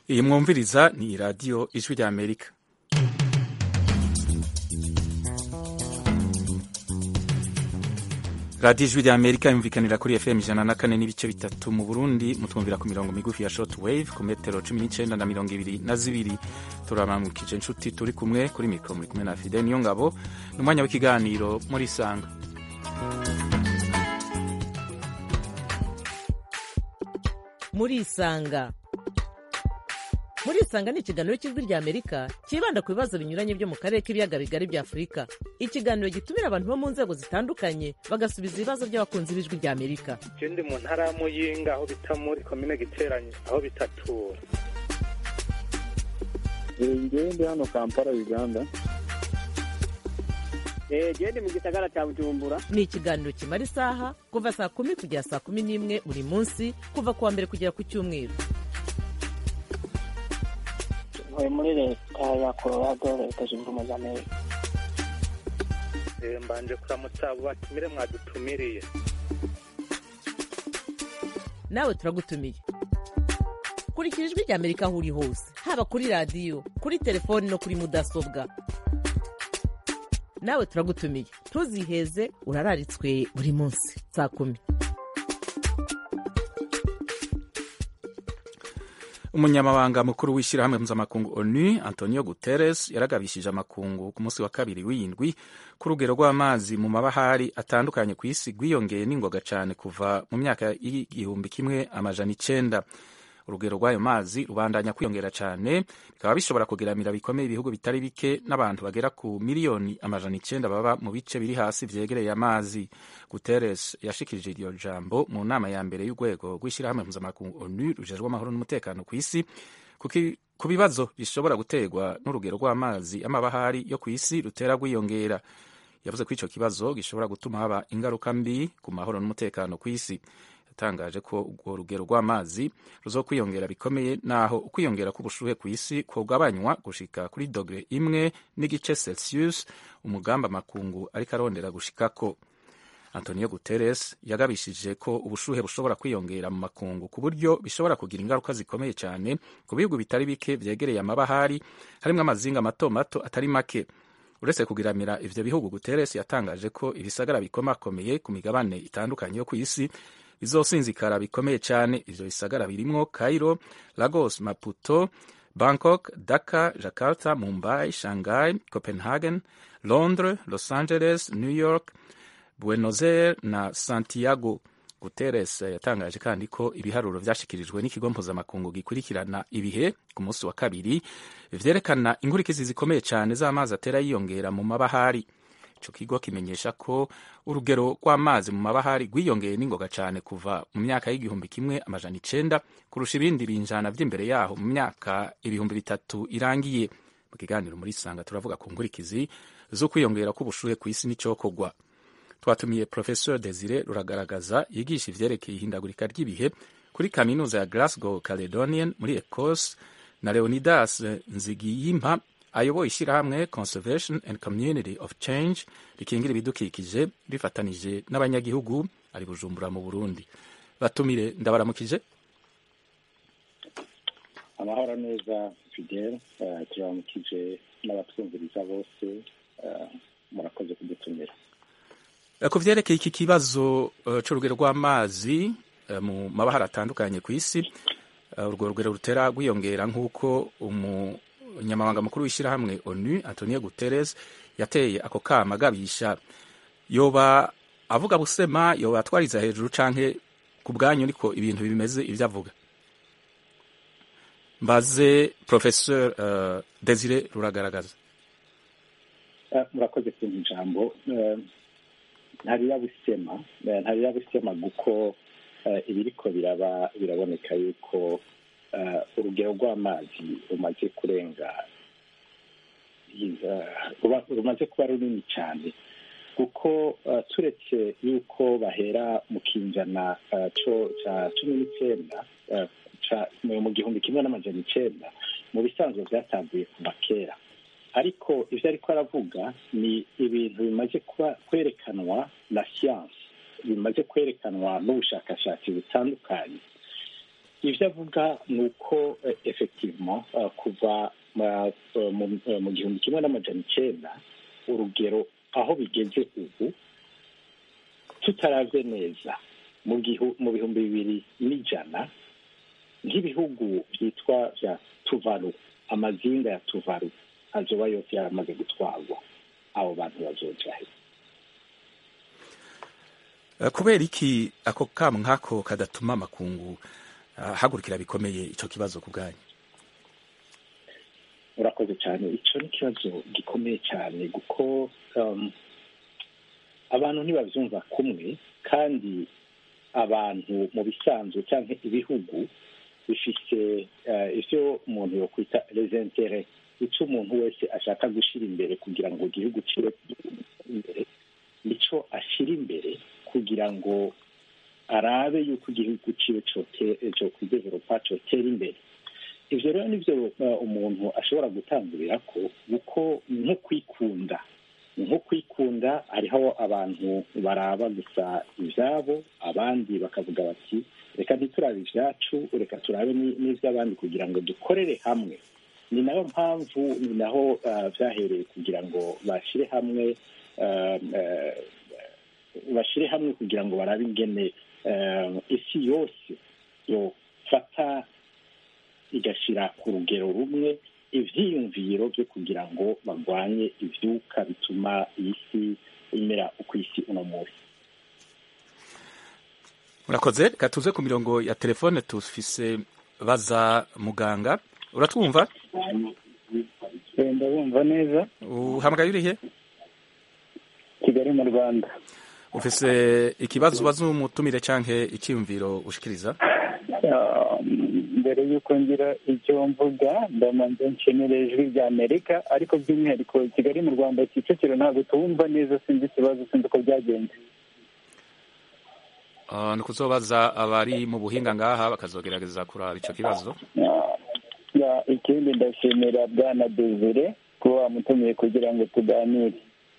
iyi mwumviriza ni radiyo ijwi rya amerika radiyo ijwi rya amerika yumvikanira kuri fm ijana na kane n'ibice bitatu mu burundi mutwumvira ku mirongo migufi ya short wave ku metero cumi n'icyenda na mirongo ibiri na zibiri turamamukije inshuti turi kumwe kuri mikoro muri kumwe na fide niyo ngabo ni umwanya w'ikiganiro muri isanga muri isanga muri isanga ni ikiganiro cy'ijwi rya amerika cyibanda ku bibazo binyuranye byo mu karere k'ibiyaga bigari bya afurika ikiganiro gitumira abantu bo mu nzego zitandukanye bagasubiza ibibazo by'abakunzi b'ijwi rya amerika ndi mu ntara ya muyinga aho bita muri komine giteranye aho bitatura ngewe ndi hano kampala uganda gende mu gisagara cya bujumbura ni ikiganiro kimara isaha kuva saa kumi kugera saa kumi n'imwe buri munsi kuva ku wa mbere kugera ku cyumweru ntuye muri leta ya colorado leta zunze ubumwe za amerika mbanje kuramutsa abo batumire mwadutumiriye nawe turagutumiye kurikira ijwi rya amerika aho uri hose haba kuri radiyo kuri telefoni no kuri mudasobwa nawe turagutumiye ntuziheze urararitswe buri munsi saa kumi umunyamabanga mukuru w'ishyirahamwe mpuzamakungu onu antonio guterres yaragabishije amakungu ku munsi wa kabiri w'indwi ku rugero rw'amazi mu mabahari atandukanye ku isi rwiyongeye n'ingoga cyane kuva mu myaka y'igihumbi kimwe amajana icenda urugero rw'ayo mazi rubandanya kwiyongera cyane bikaba bishobora kugeramira bikomeye ibihugu bitari bike n'abantu bagera ku miliyoni amajana icenda baba mu bice biri hasi vyegereye amazi guterres yashikirije iryo jambo mu nama ya mbere y'urwego rw'ishyirahamwe mpuzamakungu onu rujejwe amahoro n'umutekano ku isi ku bibazo bishobora guterwa n'urugero rw'amazi y'amabahari yo ku isi rutera rwiyongera yavuze ko ico kibazo gishobora gutuma haba ingaruka mbi ku mahoro n'umutekano ku isi yatangaje ko urwo rugero rw'amazi ruzokwiyongera bikomeye naho ukwiyongera k'ubushuhe ku isi kugabanywa gushika kuri dogere imwe n'igice celsius umugamba amakungu ariko arondera gushikako antonio guterres yagabishije ko ubushuhe bushobora kwiyongera mu makungu ku buryo bishobora kugira ingaruka zikomeye cyane ku bihugu bitari bike vyegereye amabahari harimwo amazinga mato mato atari make uretse kugiramira ivyo bihugu guterres yatangaje ko ibisagara bikomakomeye ku migabane itandukanye yo ku isi bizosinzikara bikomeye cyane ivyo bisagara birimwo cairo lagos maputo bangkok dhaka jakarta mumbai shanghai copenhagen londres los angeles new york buenos aires na santiago guterres yatangaje kandi ko ibiharuro vyashikirijwe n'ikigo mpuzamakungu gikurikirana ibihe ku munsi wa kabiri vyerekana inkurikizi zikomeye cyane z'amazi atera yiyongera mu mabahari ico kigo kimenyesha ko urugero rw'amazi mu mabahari rwiyongeye n'ingoga cyane kuva mu myaka y'igihumbi kimwe amajana icenda kurusha ibindi binjana vy'imbere yaho mu myaka ibihumbi bitatu irangiye mu kiganiro muri sanga turavuga ku nkurikizi zo kwiyongera k'ubushuhe ku isi n'icokorwa twatumiye professeur desire ruragaragaza yigisha ivyerekeye ihindagurika ry'ibihe kuri kaminuza ya glasgow caledonian muri ecosse na leonidas nzigiyimpa ayoboye ishyirahamwe conservation and community of change rikingira ibidukikije rifatanije n'abanyagihugu ari bujumbura mu burundi batumire ndabaramukije amahoro neza fidel turamukije n'abatwumviriza bose murakoze kudutumira ku vyerekeye iki kibazo c'urugero rw'amazi mu mabahari atandukanye ku isi urwo rugero rutera rwiyongera nk'uko umunyamabanga mukuru w'ishyirahamwe onu antonio guterres yateye ako kama agabisha yoba avuga busema yoba atwariza hejuru canke ku bwanyu niko ibintu bimeze ivyo avuga mbaze professeur uh, desire ruragaragaza murakoze kumva ijambo ntarirabusema ntarirabusema kuko ibiriko biraba biraboneka yuko urugero rw'amazi rumaze kurenga rumaze kuba runini cyane kuko turetse yuko bahera mu kinjana cya cumi n'icyenda mu gihumbi kimwe n'amajana icyenda mu bisanzwe byatangiye kuva kera ariko ibyo ariko aravuga ni ibintu bimaze kuba kwerekanwa na siyansi bimaze kwerekanwa n'ubushakashatsi butandukanye ibyo avuga ni uko effectivement kuva mu gihumbi kimwe n'amajana icyenda urugero aho bigeze ubu tutaravye neza mu bihumbi bibiri n'ijana nk'ibihugu byitwa bya tuvaru amazinga ya tuvaru azoba yose yaramaze gutwarwa abo bantu bazoja he kubera iki ako kamu nk'ako kadatuma amakungu hagurukira bikomeye icyo kibazo ku bwanyu urakoze cyane icyo ni ikibazo gikomeye cyane kuko abantu ntibabyumva kumwe kandi abantu mu bisanzwe cyangwa ibihugu bifite ibyo umuntu yokwita rezentere icyo umuntu wese ashaka gushyira imbere kugira ngo igihugu kibe imbere nicyo ashyira imbere kugira ngo arabe yuko igihugu kibe cyo kwideveropa cyotera imbere ibyo rero nibyo umuntu ashobora gutangurira ko kuko nko kwikunda nko kwikunda hariho abantu baraba gusa ibyabo abandi bakavuga bati reka ntiturabe ibyacu reka turabe n'iby'abandi kugira ngo dukorere hamwe ni nayo mpamvu ni naho byahereye kugira ngo bashyire hamwe bashyire hamwe kugira ngo barabe ingene isi yose yofata igashyira ku rugero rumwe ibyiyumviro byo kugira ngo barwanye ibyuka bituma iyi si imera uko isi uno munsi murakoze reka tuze ku mirongo ya telefone tufise baza muganga uratwumva ndabumva neza uhamagaye urihe kigali mu rwanda ufise ikibazo ubaza umutumire cyangwa icyiyumviro ushikiriza mbere y'uko ngira icyo mvuga ndamanza nshimire ijwi rya amerika ariko by'umwihariko kigali mu rwanda kicukiro ntabwo tuwumva neza sinzi ikibazo sinzi uko byagenze ni ukuzobaza abari mu buhinga ngaha bakazogerageza kuraba icyo kibazo ikindi ndashimira bwana desire kuba wamutumiye kugira ngo tuganire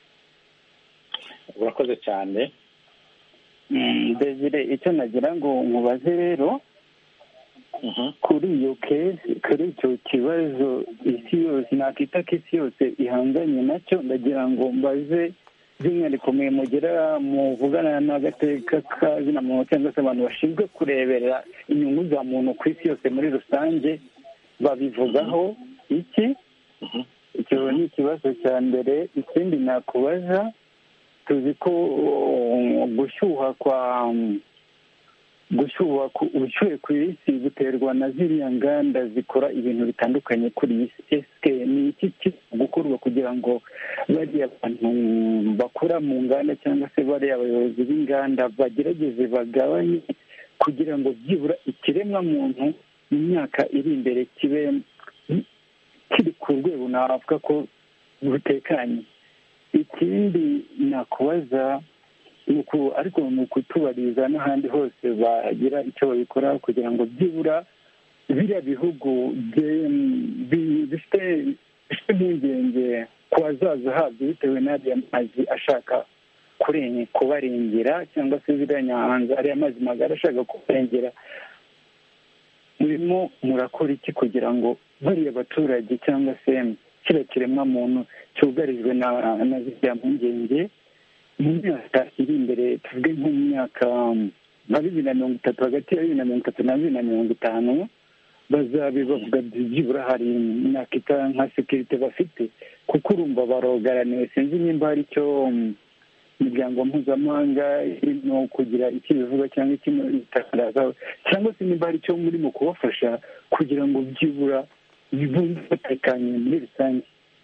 urakoze cyane desire icyo nagira ngo nkubaze rero kuri iyo kesi kuri icyo kibazo isi yose nakita ko isi yose ihanganye nacyo ndagira ngo mbaze by'umwihariko mwe mugera muvugana n'agateka kazina muntu cyangwa se abantu bashinzwe kureberera inyungu za muntu ku isi yose muri rusange babivugaho iki icyo ni ikibazo cya mbere ikindi nakubaza tuzi ko gushyuha kwa gushyuha ubushyuhe ku isi buterwa na ziriya nganda zikora ibintu bitandukanye kuri iyi si esike ni iki kiri gukorwa kugira ngo bariya bantu bakora mu nganda cyangwa se bariya abayobozi b'inganda bagerageze bagabanye kugira ngo byibura ikiremwa muntu mu myaka iri imbere kibe kiri ku rwego navuga ko rutekanye ikindi nakubaza ariko ni ukutubariza n'ahandi hose bagira icyo babikoraho kugira ngo byibura biriya bihugu bifite impungenge ku hazaza habyo bitewe n'ariya mazi ashaka kubarengera cyangwa se ziriya nyanza ariya mazi magari ashaka kubarengera murimo murakora iki kugira ngo bariya baturage cyangwa se kiriya kiremwamuntu cyugarijwe na ziriya mpungenge mu myaka iri imbere tuvuge nko mu myaka nka bibiri na mirongo itatu hagati ya bibiri na mirongo itatu na bibiri na mirongo itanu bazabe bavuga byibura hari imyaka itara nka sekirite bafite kuko urumva barogaraniwe sinzi nimba hari icyo imiryango mpuzamahanga irimo kugira icyo bivuga cyangwa ikimo itangaza cyangwa se nimba hari icyo murimo kubafasha kugira ngo byibura bibumve batekanye muri rusange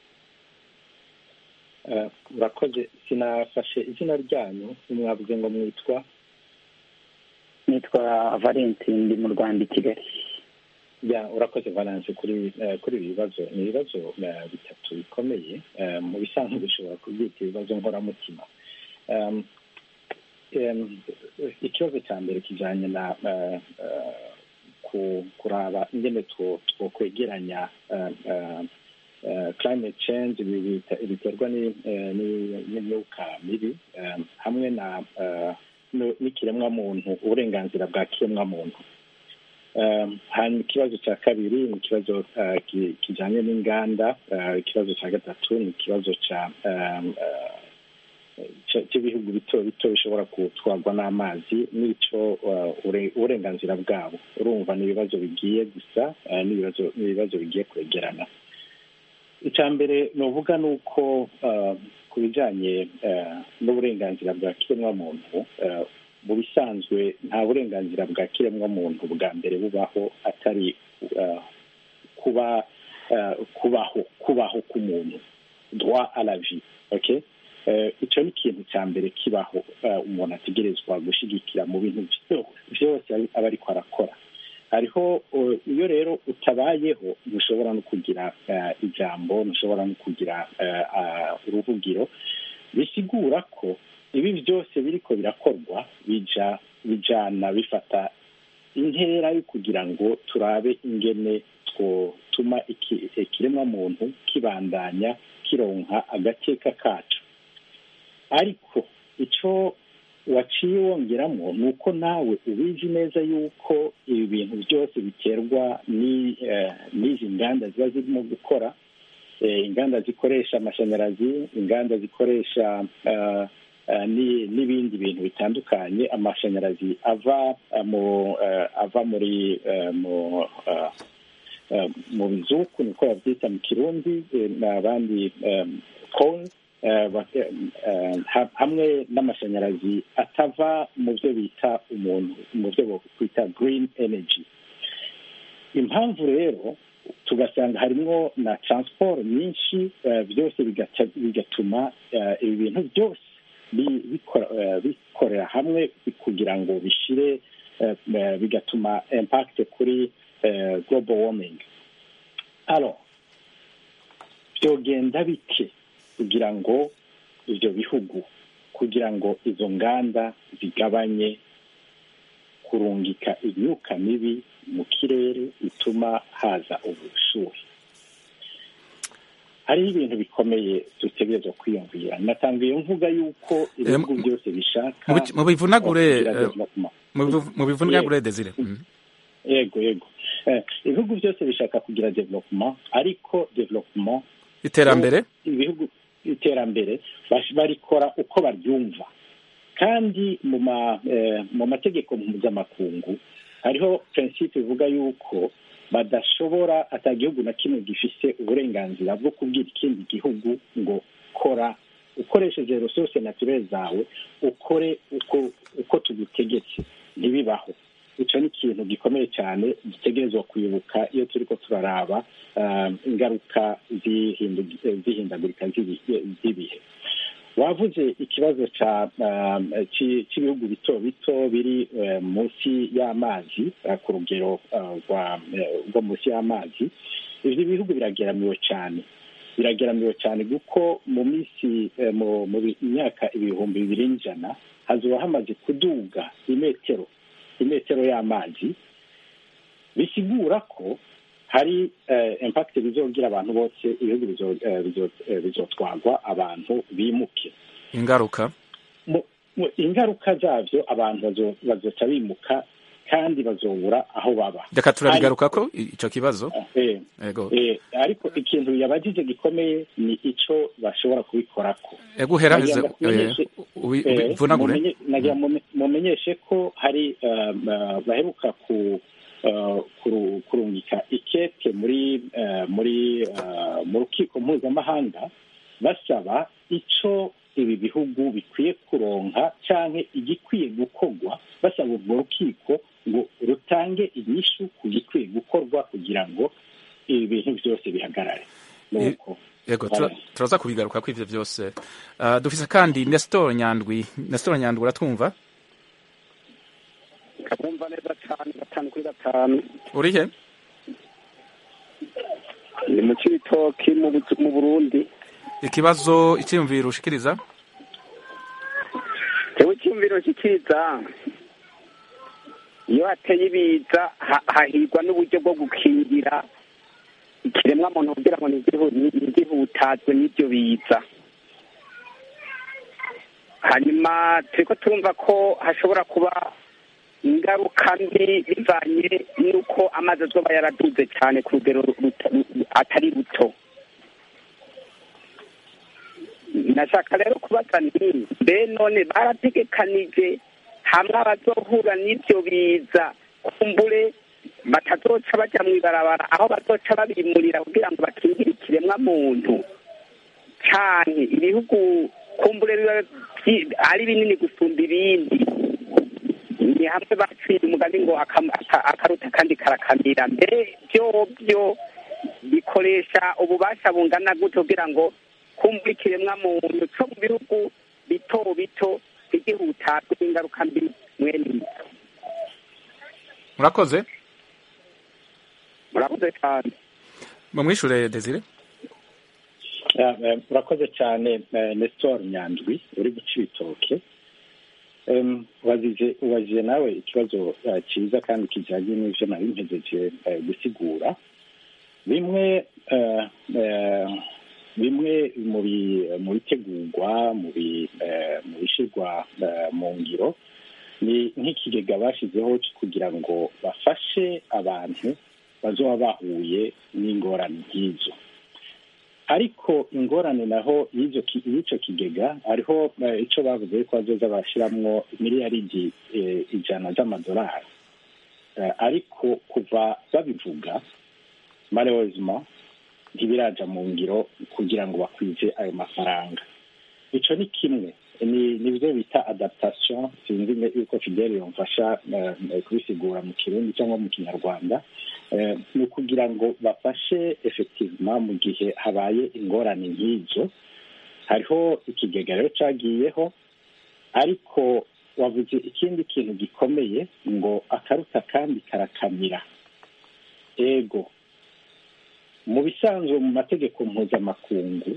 urakoze sinafashe izina ryanyu mwavuze ngo mwitwa nitwa valence ndi mu rwanda i kigali ya urakoze valence kuri kuri ibi bibazo ni ibibazo bitatu bikomeye mu bisanzwe bishobora kubyita ibibazo nkoramutima ikibazo cya mbere kijyanye na kuraba ingene twokwegeranya climate change biterwa n'imyuka mibi hamwe na n'ikiremwamuntu uburenganzira bwa kiremwamuntu hanyuma ikibazo cya kabiri ni ikibazo kijyanye n'inganda ikibazo cya gatatu ni ikibazo cya cy'ibihugu bito bito bishobora gutwarwa n'amazi n'icyo uburenganzira bwabo urumva ni ibibazo bigiye gusa n'ibibazo bigiye kwegerana icya mbere ni uvuga ni uko ku bijyanye n'uburenganzira bwa kiremwamuntu mu bisanzwe nta burenganzira bwa kiremwamuntu bwa mbere bubaho atari kuba kubaho kubaho k'umuntu droit à la vie okay icyo ni ikintu cya mbere kibaho umuntu ategerezwa gushyigikira mu bintu byose aba ariko arakora hariho iyo rero utabayeho ntushobora no kugira ijambo ntushobora no kugira uruvugiro bisigura ko ibi byose biriko birakorwa bija bijana bifata intera yo kugira ngo turabe ingene twotuma ikiremwamuntu kibandanya kironka agateka kacu ariko icyo waciye wongeramo ni uko nawe ubizi neza yuko ibi bintu byose biterwa n'izi nganda ziba zirimo gukora inganda zikoresha amashanyarazi inganda zikoresha n'ibindi bintu bitandukanye amashanyarazi ava mu ava muri mu bizuku niko babyita mu kirundi n'abandi koni hamwe n'amashanyarazi atava mu byo bita umuntu mu byo twita green energy impamvu rero tugasanga harimo na transport nyinshi byose bigatuma ibi bintu byose bikorera hamwe kugira ngo bishyire bigatuma impact kuri global warming alo byogenda bike kugira ngo ibyo bihugu kugira ngo izo nganda zigabanye kurungika imyuka mibi mu kirere bituma haza ubushuhe hariho ibintu bikomeye dutegerezwa kwiyumvira natanga iyo mvuga yuko ibihugu byose bishaka mu bivunagure mu bivunagure desire yego yego ibihugu byose bishaka kugira development ariko development iterambere ibihugu iterambere barikora uko baryumva kandi mu mategeko mpuzamakungu hariho prinsipe ivuga yuko badashobora atagihugu na kimwe gifise uburenganzira bwo kubwira ikindi gihugu ngo kora ukoresheje resource naturelle zawe ukore uko uko tugutegetse ntibibaho icyo ni ikintu gikomeye cyane gitegerezwa kwibuka iyo turi ko turaraba ingaruka z'ihindagurika z'ibihe wavuze ikibazo cy'ibihugu bito bito biri munsi y'amazi ku rugero rwo munsi y'amazi ibyo bihugu birageramiwe cyane birageramiwe cyane kuko mu minsi mu myaka ibihumbi bibiri n'ijana hazuba hamaze kuduga imetero imetero y'amazi bisigura ko hari impakiti bizogira abantu bose ibihugu bizotwagwa abantu bimuke ingaruka ingaruka zabyo abantu bazoca bimuka kandi bazobura aho baba reka turabigaruka ko icyo kibazo ariko ikintu yabagije gikomeye ni icyo bashobora kubikorako ego uheraheze ubivunagure mumenyeshe ko hari baheruka ku kurungika ikete muri muri mu rukiko mpuzamahanga basaba icyo ibi bihugu bikwiye kuronka cyangwa igikwiye gukorwa basaba urwo rukiko ngo rutange inyishu ku gikwiye gukorwa kugira ngo ibi bintu byose bihagarare yego turaza kubigaruka ko ibyo byose dufise kandi nestor nyandwi nestor nyandwi uratwumva kabumva neza cyane gatanu kuri gatanu uri he ni mu cibitoki mu burundi ikibazo icyiyumviro ushikiriza jewe icyiyumviro nshikiriza iyo hateye ibiza hahirwa n'uburyo bwo gukingira ikiremwa muntu kugira ngo ntigihutazwe n'ibyo biza hanyuma turiko turumva ko hashobora kuba ingaruka mbi bivanye n'uko amazi azoba yaraduze cyane ku rugero ruta- ru- atari ruto nashaka rero kubaza nti mbe none barategekanije hamwe abazohura n'ibyo biza kumbure batazoca bajya mu ibarabara aho bazoca babimurira kugira ngo bakingire ikiremwa muntu cyane ibihugu kumbure biba byi- ari binini gusumba ibindi ni hamwe baciye umugani ngo akam- aka- akaruta kandi karakamira mbere byo byo bikoresha ububasha bungana gute kugira ngo kumbura ikiremwa muntu cyo mu bihugu bito bito ntigihutatwe n'ingaruka mbi mwene izo murakoze murakoze cyane mumwishure desire Ah, eh, urakoze cyane eh, nestor nyandwi uri guca ibitoke Em, wazije ubajije nawe ikibazo eh, cyiza kandi kijyanye n'ivyo nari mpejeje eh, gusigura bimwe eh, eh, bimwe mu bi- mu bitegurwa mu bi- eh, mu bishyirwa eh, mu ngiro ni nk'ikigega bashyizeho kugira ngo bafashe abantu bazoba bahuye n'ingorane nk'izo ariko ingorane naho y'icyo ki- y'icyo kigega hariho eh, icyo bavuze ko bazoza barashyiramo miliyaridi eh, ijana z'amadolari Eh, ariko kuva babivuga malheureusement ntibiraja mu ngiro kugira ngo bakwize ayo mafaranga ico ni kimwe ni nibyo bita adaptation sinzi ne- yuko fidele yomfasha eh, kubisigura mu kirundi cyangwa mu kinyarwanda Eh, ni ukugira ngo bafashe effectivement mu gihe habaye ingorane nk'izo hariho ikigega rero cagiyeho ariko wavuze ikindi kintu gikomeye ngo akaruta kandi karakamira ego mu bisanzwe mu mategeko mpuzamakungu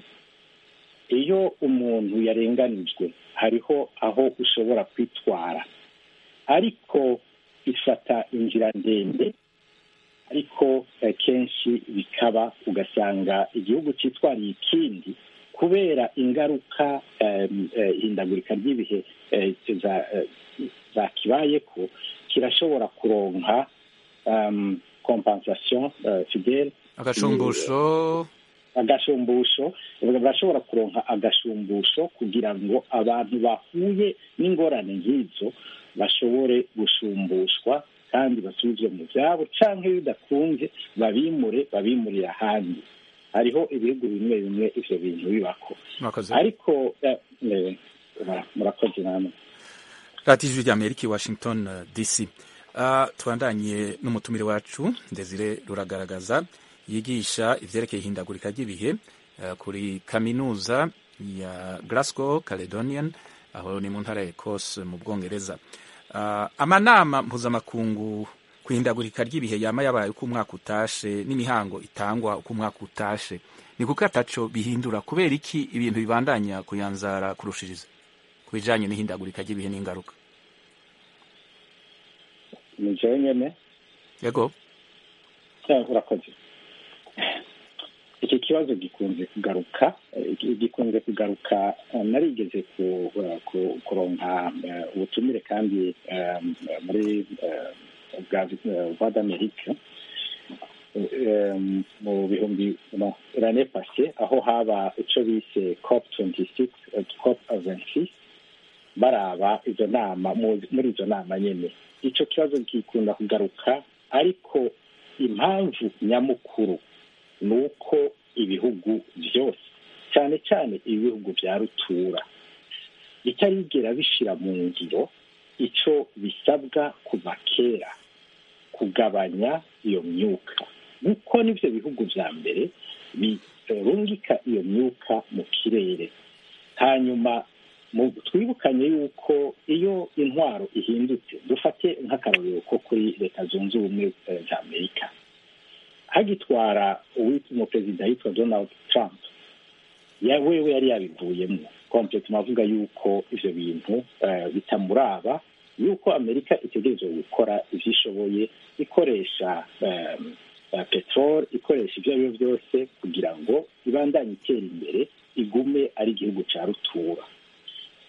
iyo umuntu yarenganijwe hariho aho ushobora kwitwara ariko ifata inzira ndende ariko eh, kenshi bikaba ugasanga igihugu cyitwariye ikindi kubera ingaruka em, eh, ihindagurika ry'ibihe eh, za- eh, zakibayeko kirashobora kuronka um, compensation eh, fidele agashumbusho agashumbusho barashobora kuronka agashumbusho kugira ngo abantu bahuye n'ingorane nk'izo bashobore gushumbushwa kandi basubizwe mu byabo cyangwa iyo bidakunze babimure babimurira ahandi hariho ibihugu bimwe bimwe ivyo bintu bibako murakoze ariko eh, eh, murakoze namwe radiyo ijwi ry'amerika i washington uh, dc uh, tubandanye n'umutumire wacu desire ruragaragaza yigisha ivyerekeye ihindagurika ry'ibihe uh, kuri kaminuza ya glasgow caledonian aho ni mu ntara ya ecosse mu bwongereza uh, amanama mpuzamakungu ku ihindagurika ry'ibihe yama yabaye uko umwaka utashe n'imihango itangwa uko umwaka utashe ni kuko ataco bihindura kubera iki ibintu bibandanya kuyanzara kurushiriza ku bijanye n'ihindagurika ry'ibihe n'ingaruka ni jewe nyene yego Eh, urakoze iki kibazo gikunze kugaruka eh, gi- gikunze kugaruka eh, narigeze ku- eh, ku- kuronka eh, ubutumire kandi eh, muri eh, bwa eh, voix d'amerique eh, mu bihumbi no l'année passée aho haba ico bise cop 26 eh, cop 26 baraba izo nama mu- muri izo nama nyene ico kibazo gikunda kugaruka ariko impamvu nyamukuru ni uko ibihugu byose cyane cyane ibihugu bya rutura bitarigera bishira mu ngiro ico bisabwa kuva kera kugabanya iyo myuka kuko n'ivyo bihugu vya mbere birungika iyo myuka mu kirere hanyuma mu- twibukanye yuko iyo intwaro ihindutse dufate nk'akarorero ko kuri leta zunze ubumwe eh, za amerika hagitwara uwitwa umuperezida yitwa donald trump ya wewe yari yabivuyemo kompletuma avuga yuko ivyo bintu eh, bitamuraba yuko amerika itegerezwa gukora ivyo ishoboye ikoresha eh, eh, peteroli ikoresha ibyo ari byo byose kugira ngo ibandanye itera imbere igume ari igihugu ca rutura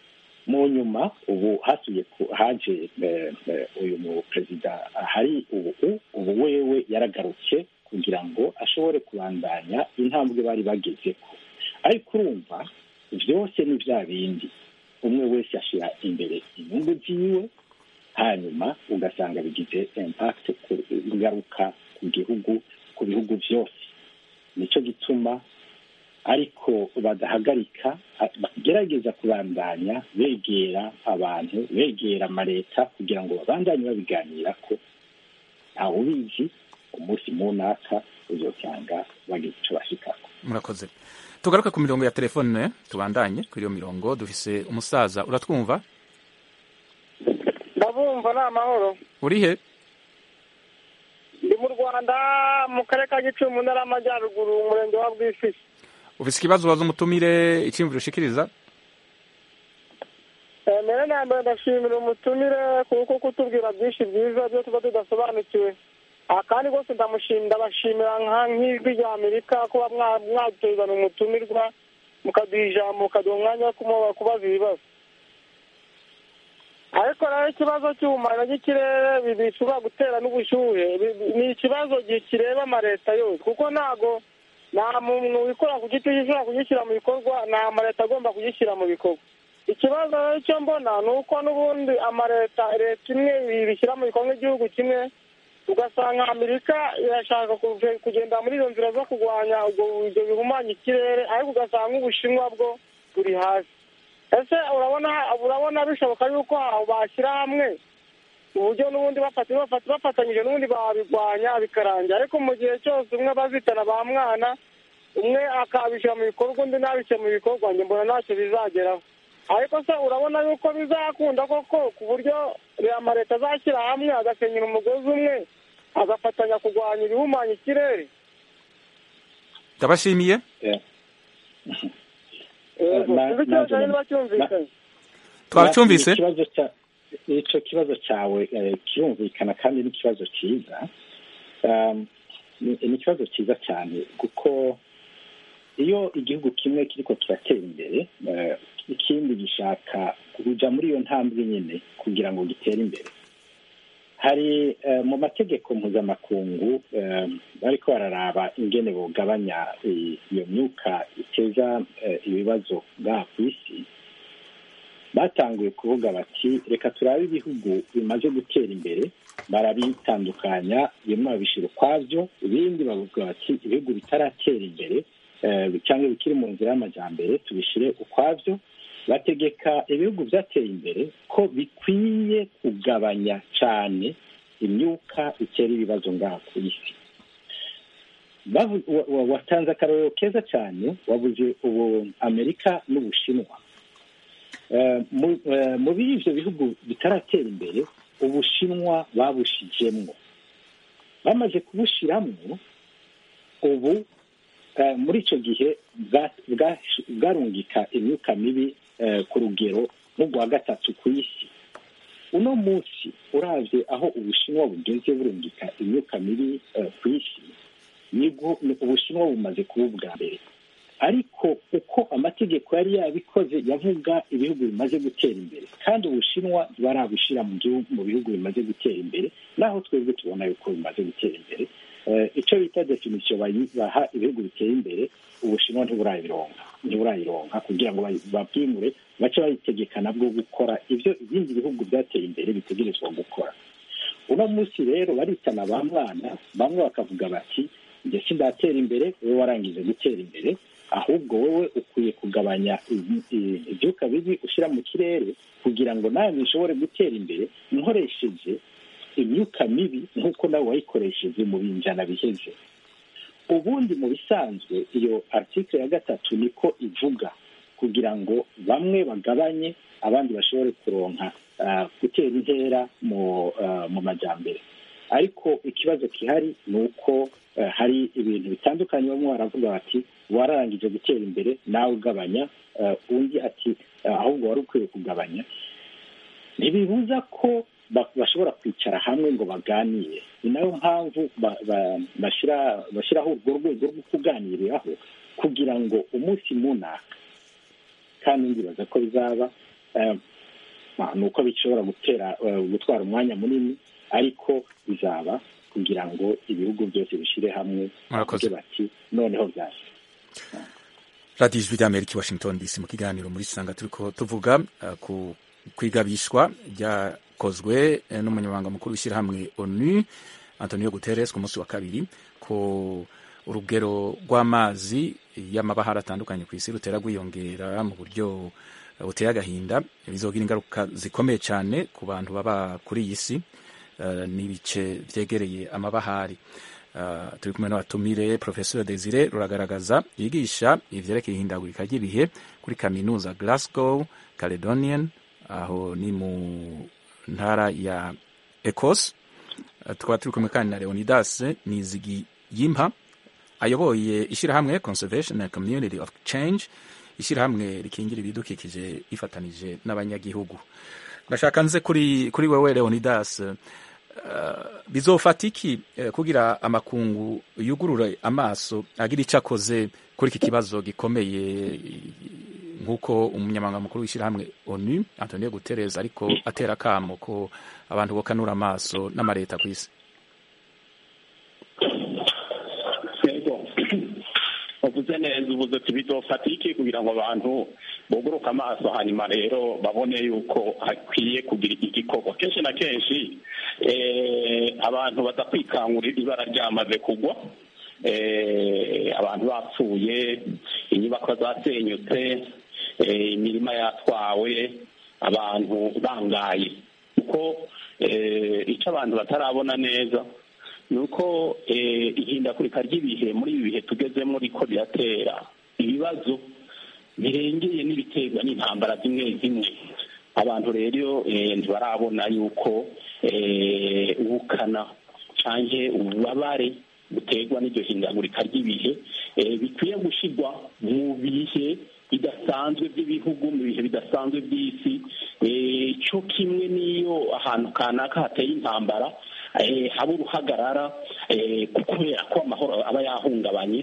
mu nyuma ubu hasuye ku- haje eh, eh, uyu mu perezida hari ubu ubu wewe yaragarutse kugira ngo ashobore kubandanya intambwe bari bagezeko ariko urumva byose ni bya bindi umwe wese ashyira imbere inyungu ziwe hanyuma ugasanga bigize impact ku- ingaruka ku gihugu ku bihugu byose nicyo gituma ariko badahagarika a- bagerageza kubandanya begera abantu begera amaleta kugira ngo babandanye babiganira ko ntawe ubizi umunsi munaka uzosanga bagize icyo bashikako murakoze tugaruke ku mirongo ya telefone tubandanye kuri iyo mirongo dufise umusaza uratwumva ndabumva ni amahoro uri he ndi mu rwanda mu karere ka gicumbi mu ntara y'amajyaruguru umurenge wa bwisisi ufise ikibazo waza umutumire icyiyumviro ushikiriza Eh, mbere na mbere ndashimira umutumire kuko kutubwira byinshi byiza byo tuba tudasobanukiwe aha kandi rwose ndamushimira ndabashimira nka nk'ijwi rya amerika kuba mwa- mwadutezana umutumirwa mukaduha ijambo mukaduha umwanya wo kumuba- kubaza ibibazo ariko rero ikibazo cy'ubumara bw'ikirere bi- bishobora gutera n'ubushyuhe bi- bi- ni ikibazo gi- kireba amaleta yose kuko ntago nta muntu wikora ku giti gishobora kugishyira mu bikorwa nta amaleta agomba kugishyira mu bikorwa ikibazo rero cyo mbona ni uko n'ubundi amaleta leta imwe bishyira mu bikorwa nk'igihugu kimwe ugasanga amerika irashaka kuve- kugenda muri izo nzira zo kurwanya ubwo ibyo bihumanya ikirere ariko ugasanga ubushinwa bwo buri hasi ese urabona urabona bishoboka yuko aho bashyira hamwe uburyo n'ubundi bafata bafata bafatanyije n'ubundi babirwanya bikarangira ariko mu gihe cyose umwe bazitana ba mwana umwe akabishyira mu bikorwa undi ntabishyire mu bikorwa njye mbona ntacyo bizageraho ariko se urabona yuko bizakunda koko ku buryo amaleta azashyira hamwe agasenyera umugozi umwe agafatanya kurwanya ibihumanya ikirere ndabashimiye yego Na- sinzi ikibazo nanjye- niba cyumvikanye twacyumvise ikibazo cya icyo kibazo cyawe eh, kirumvikana kandi ni ikibazo cyiza Um, ni ni ikibazo cyiza cyane kuko iyo igihugu kimwe kiriko kiratera imbere eh, ikindi gishaka kuja muri iyo ntambwe nyine kugira ngo gitere imbere hari eh, mu mategeko mpuzamakungu eh, bariko bararaba ingene bogabanya i- iyo myuka iteza eh, ibibazo ngaha ku isi batanguye kuvuga bati reka turabe ibihugu bimaze gutera imbere barabitandukanya bimwe babishyira ukwabyo ibindi bavuga bati ibihugu bitaratera imbere eh, cyangwa bikiri mu nzira y'amajyambere tubishyire ukwabyo bategeka ibihugu byateye imbere ko bikwiye kugabanya cyane imyuka itera ibibazo ngaha ku isi Bavu- wa- wa- watanze akarorero keza cyane wabuze ubu amerika n'ubushinwa Eh, mu- eh, mu biri ivyo bihugu bitaratera imbere ubushinwa babushijemwo bamaze kubushiramwo ubu eh, muri ico gihe bwa- bwa- bwarungika imyuka mibi eh, ku rugero nk'urwa gatatu ku isi uno munsi uravye aho ubushinwa bugeze burungika imyuka mibi eh, ku isi nibwo ni- ubushinwa bumaze kuba ubwa mbere ariko uko amategeko yari yabikoze yavuga ibihugu bimaze gutera imbere kandi ubushinwa ntibarabushira mu gihugu mu bihugu bimaze gutera imbere naho twebwe tubona yuko bimaze gutera imbere Eh, icyo bita definisiyo bayi- baha ibihugu biteye imbere ubushinwa ntiburayironka ntiburayironka kugira ngo bayi- babwimure bace bayitegeka nabwo gukora ibyo ibindi bihugu byateye imbere bitegerezwa gukora uno munsi rero baritana ba mwana bamwe bakavuga bati njye sindatera imbere wowe warangije gutera imbere ahubwo wowe ukwiye kugabanya ibi- i- ibyuka bibi ushyira mu kirere kugira ngo nawe bishobore gutera imbere nkoresheje imyuka mibi nk'uko nawe wayikoresheje mu binjana biheze ubundi mu bisanzwe iyo article ya gatatu niko ivuga kugira ngo bamwe bagabanye abandi bashobore kuronka ah, gutera intera mu ah, mu majyambere ariko ikibazo gihari ni uko eh, hari ibintu bitandukanye bamwe baravuga bati wararangije gutera imbere nawe ugabanya eh, undi ati eh, ahubwo wari ukwiye kugabanya ntibibuza ko ba- bashobora kwicara hamwe ngo baganire ni nayo mpamvu ba- ba- bashyira bashyiraho urwo rwego rwo kuganiriraho kugira ngo umunsi munaka kandi ndibaza ko bizaba eh, ni uko bishobora gutera gutwara umwanya munini ariko bizaba kugira ngo ibihugu byose bishyire hamwe bavuge bati noneho byase radiyo ijwi ry'amerika i washington dc mu kiganiro muri sanga turiko tuvuga ku kwigabishwa ryakozwe n'umunyamabanga mukuru w'ishyirahamwe onu antonio guterres ku munsi wa kabiri ko urugero rw'amazi y'amabahari atandukanye ku isi rutera rwiyongera mu buryo buteye agahinda bizogira ingaruka zikomeye cyane ku bantu baba kuri iyi si n'ibice byegereye amabahari turi kumwe n'abatumire professeur desire ruragaragaza yigisha ivyerekeye ihindagurika ry'ibihe kuri kaminuza glasgow caledonian aho ni mu ntara ya ecos tukaba turi kumwe kandi na leonidas nizigi yimpa ayoboye ishyirahamwe conservation and community of change ishyirahamwe rikingira ibidukikije ifatanije n'abanyagihugu ndashaka nze kuri kuri wewe leonidas uh, bizofata iki uh, kugira amakungu yugurure amaso agira icyo akoze kuri iki kibazo gikomeye nk'uko umunyamabanga mukuru w'ishyirahamwe onu antonio guterres ariko atera akamo ko abantu bokanura amaso n'amareta ku isi uvuze neza uvuze ati bizofata iki kugira ngo abantu buguruke amaso hanyuma rero babone yuko hakwiye kugira igikorwa kenshi na kenshi abantu badakwikangurira ibara ryamaze kugwa abantu bapfuye inyubako zasenyutse imirima yatwawe abantu bangaye kuko icyo abantu batarabona neza ni uko ihindagurika ry'ibihe muri ibi bihe tugezemo riko riratera ibibazo birengeye n'ibiterwa n'intambara zimwe zimwe abantu rero ntibarabona yuko ubukana cyangwa ububabare buterwa n'iryo hindagurika ry'ibihe bikwiye gushyirwa mu bihe bidasanzwe by'ibihugu mu bihe bidasanzwe by'isi cyo kimwe n'iyo ahantu kanaka hateye intambara haba uruhagarara kubera ko amahoro aba yahungabanye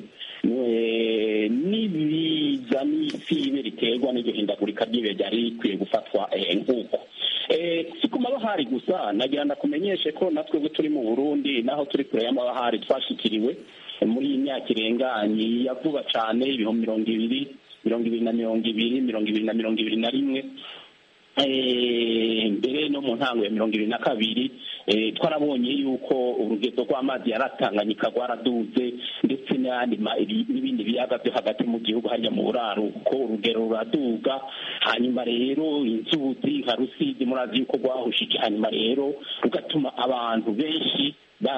n'ibiza n'isibe riterwa n'iryo hindagurika ry'ibihe ryari rikwiye gufatwa nk'uko si ku mabahari gusa nagira ndakumenyeshe ko natwe turi mu burundi naho turi kure y'amabahari twashikiriwe muri iyi myaka irenganye ya vuba cyane ibihumbi mirongo ibiri mirongo ibiri na mirongo ibiri mirongo ibiri na mirongo ibiri na rimwe mbere no mu ntango ya mirongo ibiri na kabiri twarabonye yuko urugendo rw'amazi yaratanganyika rwaraduze ndetse n'ibindi biyaga byo hagati mu gihugu hajya mu buraruko urugero ruraduga hanyuma rero inzuzi nka rusizi murazi yuko rwahushije hanyuma rero rugatuma abantu benshi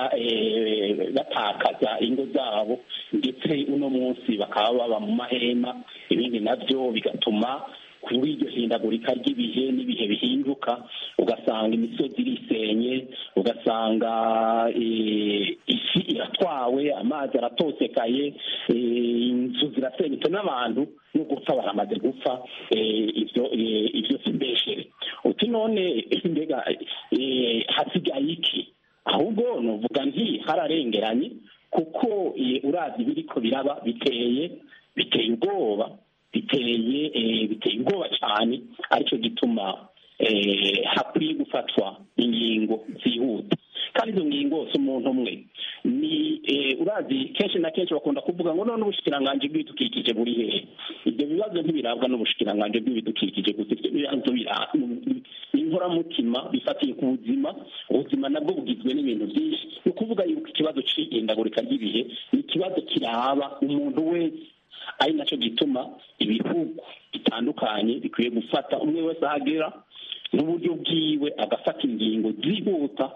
batakaza ingo zabo ndetse uno munsi bakaba baba mu mahema ibindi nabyo bigatuma kuri iryo hindagurika ry'ibihe n'ibihe bihinduka ugasanga imisozi irisenye ugasanga isi iratwawe amazi aratosekaye inzu zirasenyutse n'abantu no gupfa baramaze gupfa ibyo ibyo si mbeshere uti none mbega hasigaye iki ahubwo nuvuga nti hararengeranye kuko urazi biriko biraba biteye biteye ubwoba biteye biteye ubwoba cyane aricyo gituma hakwiye gufatwa ingingo zihuta kandi izo ngingo si umuntu umwe ni urazi kenshi na kenshi bakunda kuvuga ngo none ubushikiranganji bw'ibidukikije buri hehe ibyo bibazo ntibirabwa n'ubushikiranganji bw'ibidukikije gusa ibyo bibazo ni inkoramutima bifatiye ku buzima ubuzima nabwo bugizwe n'ibintu byinshi ni ukuvuga yuko ikibazo cy'ihindagurika ry'ibihe ni ikibazo kiraba umuntu wese ari nacyo gituma ibihugu bitandukanye bikwiye gufata umwe wese ahagera n'uburyo bwiwe agafata ingingo zihuta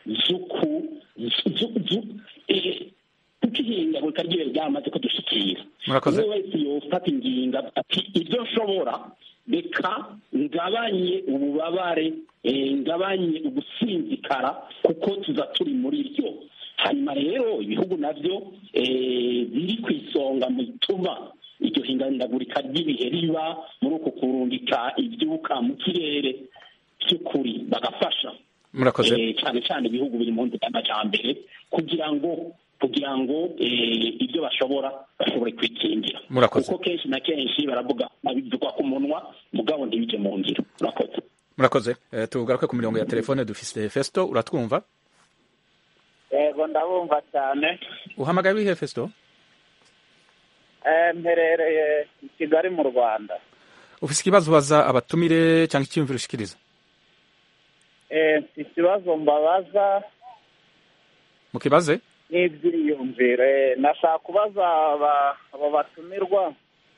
kuko ihindagurika ry'ibihe ryamaze kudushyikira umwe wese yofata ingingo ati ibyo nshobora reka ngabanye ububabare ngabanye ugusinzikara kuko tuza turi muri ryo hanyuma rero ibihugu nabyo biri ku isonga mu bituma iryo hindagurika ry'ibihe riba muri uku kurungika ibyuka mu kirere by'ukuri bagafasha cyane cyane ibihugu biri mu nzira y'amajyambere kugira ngo kugira ngo ibyo bashobora bashobore kwikingira kuko kenshi na kenshi baravuga babivugwa ku munwa mugabo ntibijye mu ngiro murakoze murakoze Eh, tugaruke ku mirongo ya telefone dufise festo uratwumva yego ndabumva cyane uhamagaye wihe festo Eh, mperereye i kigali mu rwanda ufise ikibazo ubaza abatumire cyangwa icyiyumviro ushikiriza Eh, mfite ikibazo mbabaza mukibaze n'ibyiyumviro Eh, nashaka kubaza aba- abo batumirwa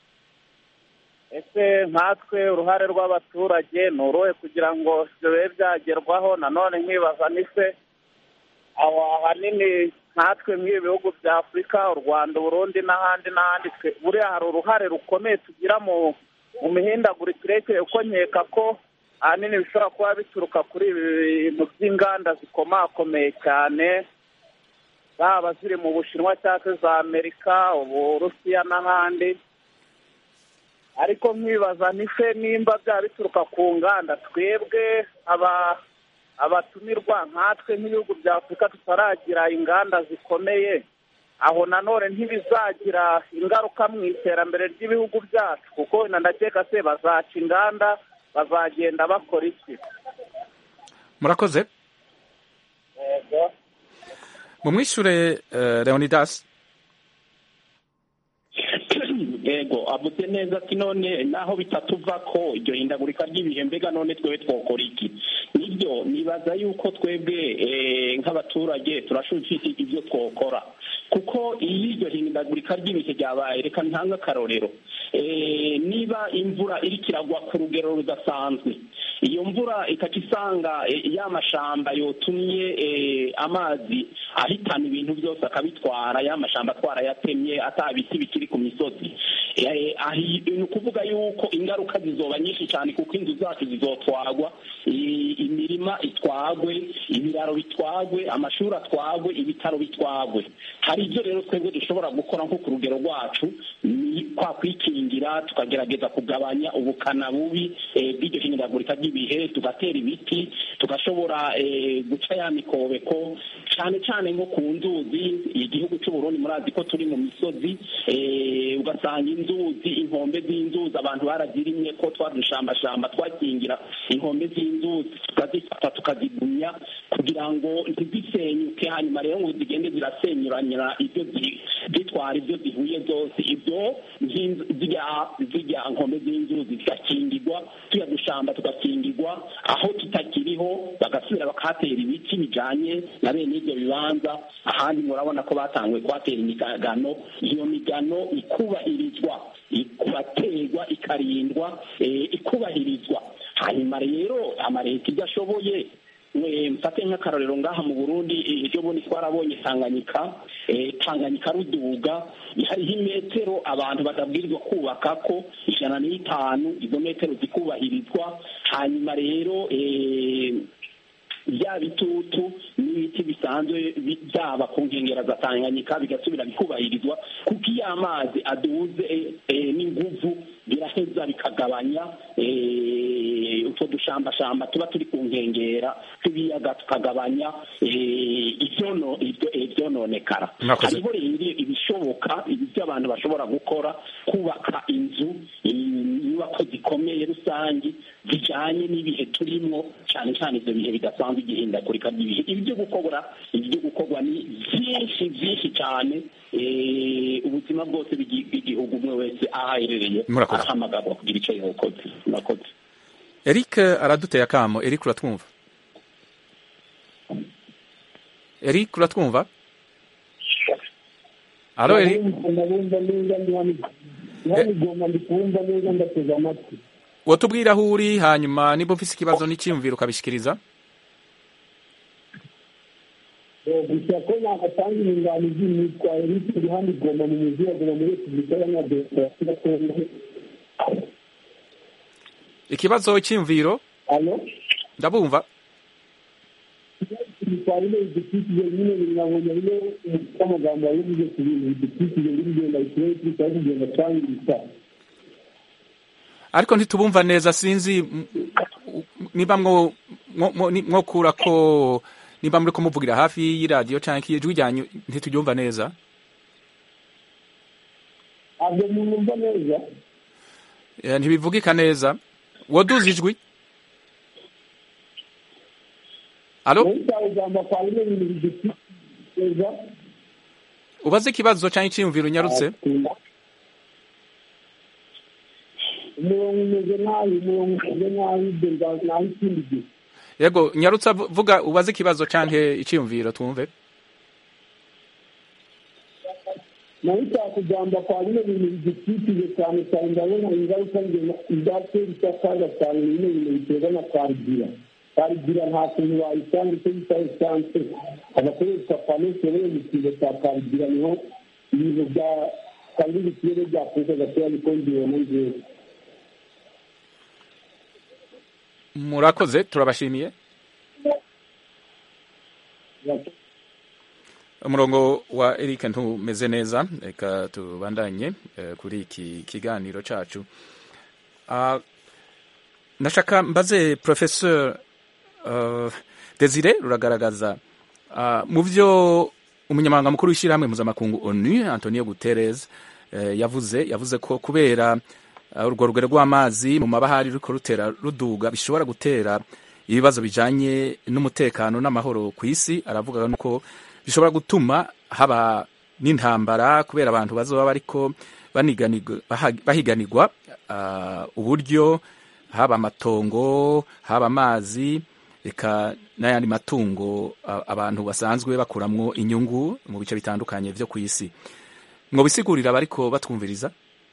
ese nkatwe uruhare rw'abaturage ni uruhe kugira ngo ibyo bibe byagerwaho nanone nkibaza nise aho ahanini nkatwe nk'ibi bihugu bya afurika u rwanda uburundi n'ahandi n'ahandi twe buriya hari uruhare rukomeye tugira mu mu mihindagurikire kuko nkeka ko ahanini bishobora kuba bituruka kuri ibi bintu by'inganda zikomakomeye cyane zaba ziri mu bushinwa cyangwa se za amerika uburusiya n'ahandi ariko nkibaza nise nimba byaba bituruka ku nganda twebwe aba abatumirwa nkatwe nk'ibihugu bya afurika tutaragira inganda zikomeye aho nanone ntibizagira ingaruka mu iterambere ry'ibihugu byacu kuko wenda ndakeka se bazaca inganda bazagenda bakora iki murakoze yego mumwishure eh, leonidas yego avuze neza ati none naho bitatuva ko iryo hindagurika ry'ibihe mbega none twebwe twokora iki nibyo nibaza yuko twebwe eh, nk'abaturage turashobora ibyo twokora kuko iyo iryo hindagurika ry'ibihe ryabaye reka ntange akarorero Eh, niba imvura iriko iragwa ku rugero rudasanzwe iyo mvura ikaca isanga eh, ya mashamba yotumye eh, amazi ahitana ibintu byose akabitwara ya mashamba twarayatemye ata biti bikiri ku misozi Eh, ahi- ni ukuvuga yuko ingaruka zizoba nyinshi cyane kuko inzu zacu zizotwagwa i- imirima itwagwe ibiraro bitwagwe amashuri atwagwe ibitaro bitwagwe hari ibyo rero twebwe dushobora gukora nko ku rugero rwacu ni kwa kwikingira tukagerageza kugabanya ubukana bubi eh, bw'iryo hindagurika ry'ibihe tugatera ibiti tugashobora eh, guca ya mikobeko cyane cyane nko ku nzuzi igihugu cy'u Burundi murazi ko turi mu misozi eh, ugasanga inzuzi inkombe z'inzuzi abantu barazirimye ko twadushambashamba twakingira inkombe z'inzuzi tukazifata tukazigumya kugira ngo ntizisenyuke hanyuma rero ngo zigende zirasenyuranyura ibyo zi- zitwara ibyo zihuye zose ibyo nk'inzu- zirya zirya nkombe z'inzuzi zigakingirwa tuya dushamba tugakingirwa aho tutakiriho bagasubira bakahatera ibiti bijanye na bene ibyo bibanza ahandi murabona ko batanguye kuhatera imigano iyo migano ikubahirizwa ikubaterwa ikarindwa eh, ikubahirizwa hanyuma rero amareta ibyo ashoboye we mfate nk'akarorero ngaha mu burundi eh, ejo bundi twarabonye tanganyika eh, tanganyika ruduga hariho imetero abantu batabwirizwa kubaka ko ijana n'itanu izo metero zikubahirizwa hanyuma rero eh, bya bitutu n'ibiti bisanzwe bi- byaba ku nkengero za tanganyika bigasubira bikubahirizwa kuko iyo amazi aduze eh, eh, n'inguvu biraheza bikagabanya eh, utwo dushambashamba tuba turi ku nkengera tw'ibiyaga tukagabanya eh, ivyono- ivyo- ivyononekara Mwakoze. hariho rero ibishoboka ibyo abantu bashobora gukora kubaka inzu inyubako zikomeye rusange zijanye n'ibihe turimo cyane cyane ibyo bihe bidasanzwe igihindagurika ry'ibihe ibi byo gukora ibi byo gukorwa ni byinshi byinshi cyane eh, ubuzima bwose bw'igi- bw'igihugu umwe wese aho aherereye Murakoze. arahamagarwa kugira icyo yokoze murakoze eric araduteye akamo eric uratwumva eric uratwumva alo eric ndabumva neza ndi hano hano igomba ndi kubumva neza ndateze amatwi wotubwira aho uri hanyuma niba ufise ikibazo n'icyiyumviro ukabishikiriza Eh, gusa ko nagatanga inyunganizi nitwa Eric ndi hano igomba mu mujyi wa Goma muri Repubulika Iharanira Demokarasi ya Kongo ikibazo icyiyumviro alo ndabumva bitwarire ibidukikije nyine binabonye rero umutwe w'amagambo yavuze ku bintu bidukikije biri kugenda bikirere kirushaho kugenda cyangirika ariko ntitubumva neza sinzi m- m- niba mwo mwo- mwo- ni- mwokura ko niba muri kumuvugira hafi y'iradiyo cyangwa ijwi ryanyu ntituryumva neza ntabwo mwumva neza Eh, ntibivugika neza woduza ijwi alo nayo icyaha ugamba kwa bino bintu biduteza ubaze ikibazo cyangwa icyiyumviro unyarutse umurongo umeze nabi umurongo umeze nabi ibyo nza- naho ikindi gihe yego nyarutse avu- vuga ubaze ikibazo cyangwa icyiyumviro twumve nayo icyaha kugamba kwa bino bintu bidukikije cyane cyane ndabona ingaruka izatera icyakaga cyane bino bintu biterwa na karigira karigira nta kuntu wayisanga icyo bita esanse hagakoreshwa pano soreye mu kigo cya karigira niho ibintu bya kabiri ikirere byakuze gatoya bikongera mu nzego murakoze turabashimiye umurongo wa Eric ntumeze neza reka tubandanye eh, kuri iki kiganiro cacu Ah, ndashaka mbaze professeur uh, Desire ruragaragaza ah, mu byo umunyamabanga mukuru w'ishyirahamwe mpuzamakungu ONU Antonio Guterres eh, yavuze yavuze ko kubera uh, urwo rugero rw'amazi mu mabahari ruriko rutera ruduga bishobora gutera ibibazo bijanye n'umutekano n'amahoro ku isi aravuga nuko bishobora gutuma haba n'intambara kubera abantu bazoba bariko baniganirwa- baha- bahiganirwa ah, uburyo haba amatongo haba amazi reka n'ayandi matungo a- abantu basanzwe bakuramwo inyungu mu bice bitandukanye vyo ku isi ngo bisigurira abariko batwumviriza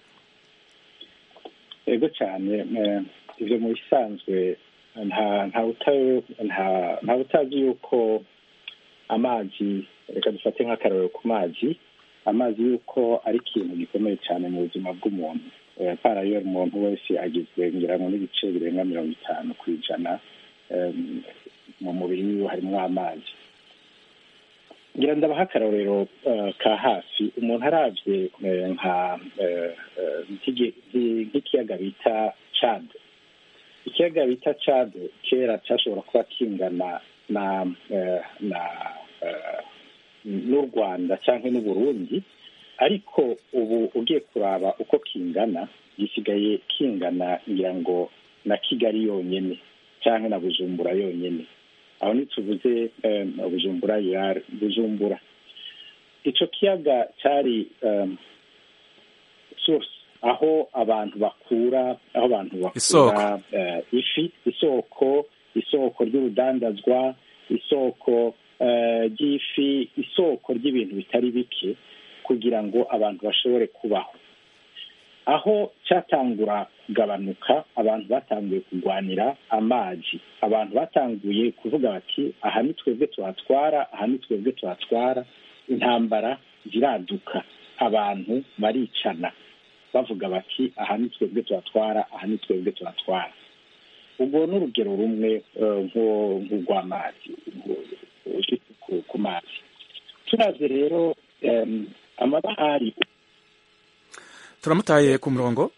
yego cyane eh, ibyo mu bisanzwe nta nta uta- nta- nta utazi yuko amazi reka dufate nk'akarorero ku mazi amazi yuko ari ikintu gikomeye cyane mu buzima bw'umuntu Eh, para yo umuntu wese agizwe ngira ngo n'ibice birenga mirongo itanu ku ijana em, mu mubiri wiwe harimo amazi ngira ndabaha akarorero eh, ka hafi umuntu aravye eh, nka eh, eh, nk'igi- nk'i- nk'ikiyaga bita Chad ikiyaga bita Chad kera cyashobora kuba kingana na eh, na eh, n'u Rwanda cyangwa n'u Burundi ariko ubu ugiye kuraba uko kingana gisigaye kingana ngira ngo na Kigali yonyene cyangwa na Bujumbura yonyene aho ntituvuze eh, Bujumbura yari Bujumbura ico kiyaga cyari um, source aho abantu bakura aho abantu bakura eh, ifi isoko isoko ry'urudandazwa isoko eh, ry'ifi isoko ry'ibintu bitari bike kugira ngo abantu bashobore kubaho aho cyatangura kugabanuka abantu batanguye kurwanira amazi abantu batanguye kuvuga bati aha ni twebwe tuhatwara aha ni twebwe tuhatwara intambara ziraduka abantu baricana bavuga bati aha ni twebwe tuhatwara aha ni twebwe tuhatwara ubwo ni urugero rumwe eh, nko- nk'urw'amazi nko- ku- ku mazi turazi rero em, amabahari turamutaye ku murongo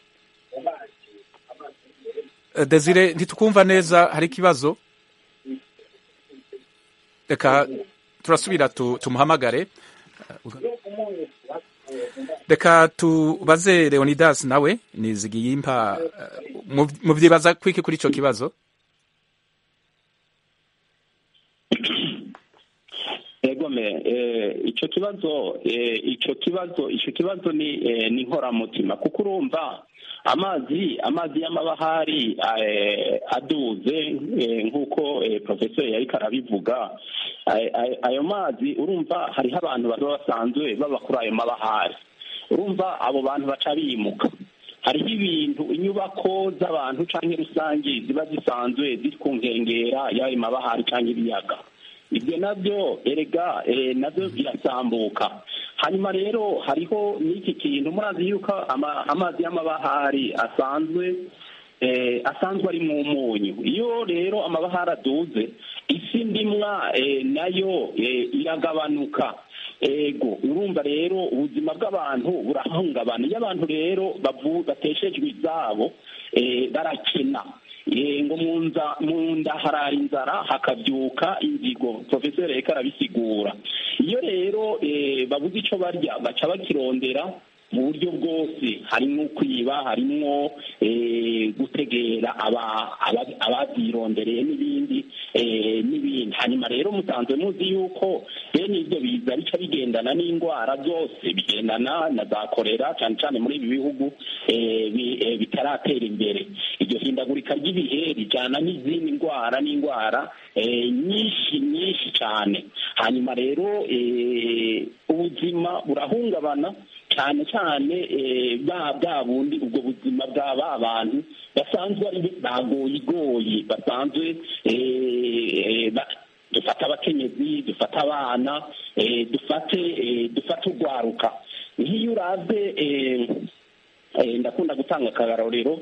Eh, Desire ntitukumva neza hari ikibazo reka turasubira tu- tumuhamagare reka tubaze Leonidas nawe nizigiyimpa eh, mu- muvyibaza kwiki kuri ico kibazo egome eh, ico kibazo eh, ico kibazo ico kibazo ni eh, ni nkoramutima kuko urumva amazi amazi y'amabahari eh, aduze eh, nk'uko eh, profesor yariko arabivuga ay- ay- ayo mazi urumva hariho abantu baba basanzwe baba kuri ayo mabahari urumva abo bantu baca bimuka hariho ibintu inyubako z'abantu canke rusange ziba zisanzwe ziri ku nkengera y'ayo mabahari canke ibiyaga ibyo nabyo erega eh, nabyo birasambuka hanyuma rero hariho n'iki kintu murazi yuko ama- amazi y'amabahari asanzwe eh, asanzwe ari mu munyu iyo rero amabahari aduze isi ndimwa eh, nayo eh, iragabanuka ego urumva rero ubuzima bw'abantu burahungabana iyo abantu rero bavu- bateshejwe izabo eh, barakena Eh, ngo mu nza- mu nda harara inzara hakabyuka inzigo profesor reka arabisigura iyo rero eh, babuze ico barya baca bakirondera mu buryo bwose harimo kwiba harimo gutegera ababyirondereye n'ibindi n'ibindi hanyuma rero musanzwe muzi yuko bene ibyo biza bica bigendana n'indwara byose bigendana na za korera cyane cyane muri ibi bihugu bitaratera imbere iryo hindagurika ry'ibihe rijyana n'izindi ndwara n'indwara nyinshi nyinshi cyane hanyuma rero ubuzima burahungabana cyane cyane bwa bwa bundi ubwo buzima bwa ba bantu basanzwe ari bagoyigoyi basanzwe dufata abakenyezi dufata abana dufate dufate urwaruka nk'iyo uraze ndakunda gutanga akarorero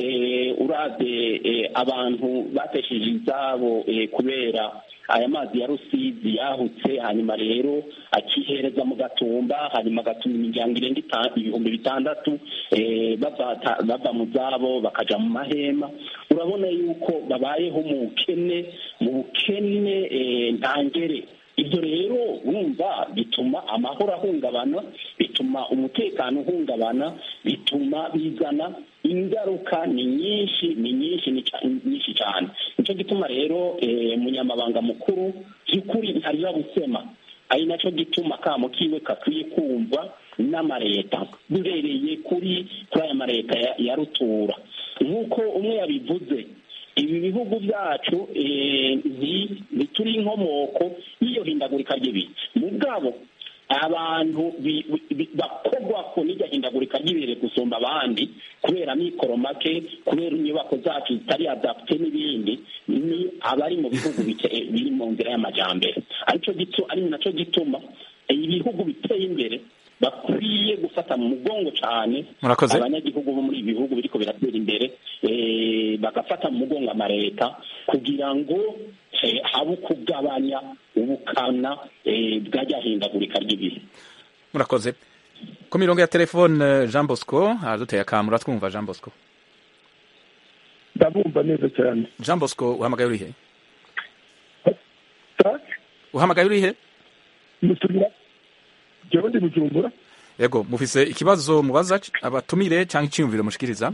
uraze abantu batesheje izabo kubera aya mazi ya rusizi yahutse hanyuma rero akihereza mu gatumba hanyuma agatuma imiryango irenga ibihumbi bitandatu bava mu zabo bakaja mu mahema urabona yuko babayeho mu bukene mu bukene ntangere ibyo rero wumva bituma amahoro ahungabana bituma umutekano uhungabana bituma bizana ingaruka ni nyinshi ni nyinshi ni nyinshi cyane nicyo gituma rero umunyamabanga mukuru by'ukuri ntarira gusema ari nacyo gituma kamo kiwe kakwiye kumva n'amareta duhereye kuri kuri aya mareta ya rutura nk'uko umwe yabivuze ibi bihugu byacu ntituri inkomoko y'iyo hindagurika ry'ibihe mu bwabo abantu bakorwa ko n'iryo hindagurika ry'ibihe gusumba abandi kubera mikoro make kubera inyubako zacu zitari adapte n'ibindi ni abari mu bihugu biri mu nzira y'amajyambere ari nacyo gituma ibihugu biteye imbere bakwiye gufata mu mugongo cyane abanyagihugu bo muri ibi bihugu biriko biratera imbere bagafata mu mugongo amareta kugira ngo habe kugabanya ubukana bwajyahindagurika ry'ibihe murakoze ku mirongo ya telefone jean bosco haraduteye akamura twumva jean bosco ndabumva neza cyane jean bosco uhamagaye urihe uhamagaye urihe musubira jewe ndi bujumbura yego mufise ikibazo mubaza abatumire cyangwa icyiyumviro mushikiriza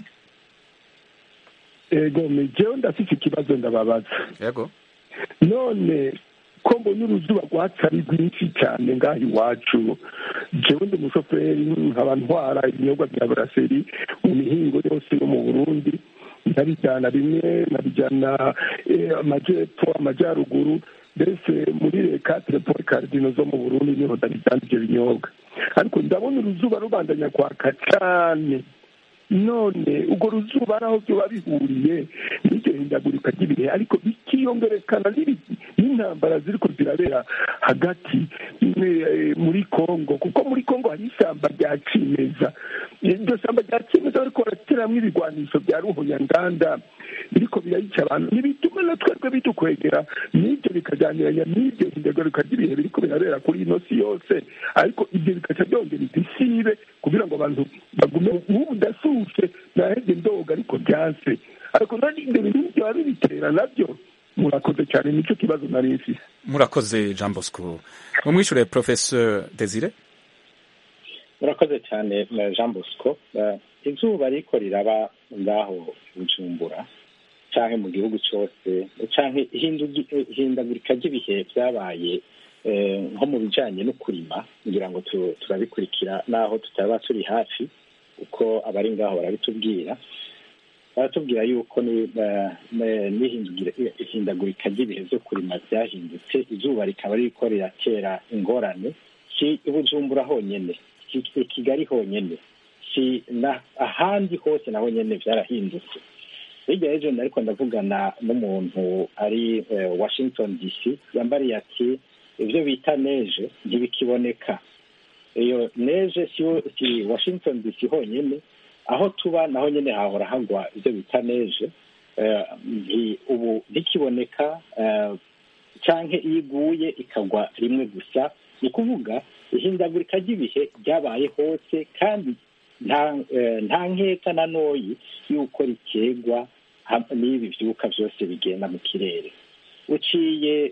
ego jewe ndafise ikibazo ndababaza yego none ko mbona uruzuba rwatsi ari rwinshi cyane ngaha iwacu jewe ndi umushoferi nkaba ntwara ibinyobwa bya buraseri mu mihingo yose yo mu burundi nkabijyana rimwe nkabijyana amajyepfo amajyaruguru mbese muri reka telefone karidino zo mu burundi niho ndabijyana ibyo binyobwa ariko ndabona uruzuba rubandanya kwaka cyane none urwo ruzuba ari aho byoba bihuriye n'iryo hindagurika ry'ibihe ariko bikiyongerekana n'intambara ziri ko zirabera hagati muri kongo kuko muri kongo hari ishyamba rya kimeza iryo shyamba rya kimeza bariko barateramo ibigwanisho bya ruhonyanganda biriko birayica abantu ntibituma na twebwe bidukwegera n'ibyo bikajyaniranya n'iryo hindagurika ry'ibihe biriko birabera kuri ino si yose ariko ibyo bikaca byongera idisibe kugira ngo abantu bagume ubu ndasuse naheze ndoga ariko byanse ariko nani ibyo bintu byaba bibitera nabyo murakoze cyane nicyo kibazo nari mfise murakoze jean bosco mumwishure professeur desire murakoze cyane jean bosco izuba riko riraba ngaho bujumbura canke mu gihugu cose canke ihindagurika ry'ibihe vyabaye nko mu bijanye no kurima kugira ngo turabikurikira naho tutaba turi hafi uko abari ngaho barabitubwira baratubwira yuko n'ihindagurika ry'ibihe byo kurima byahindutse izuba rikaba ririko riratera ingorane si bujumbura honyene si kigali honyene si ahandi hose naho nyene vyarahindutse hirya y'ejo ariko ndavugana n'umuntu ari washington dc yambariye ati ibyo bita neje ntibikiboneka iyo neje si washington dc honyine aho tuba naho nyine hahora hagwa ibyo bita neje ubu ntikiboneka cyangwa iyo iguye ikagwa rimwe gusa ni ukuvuga ihindagurika ry'ibihe ryabaye hose kandi nta nkeka na noyi y'uko rikegwa n'ibi byuka byose bigenda mu kirere uciye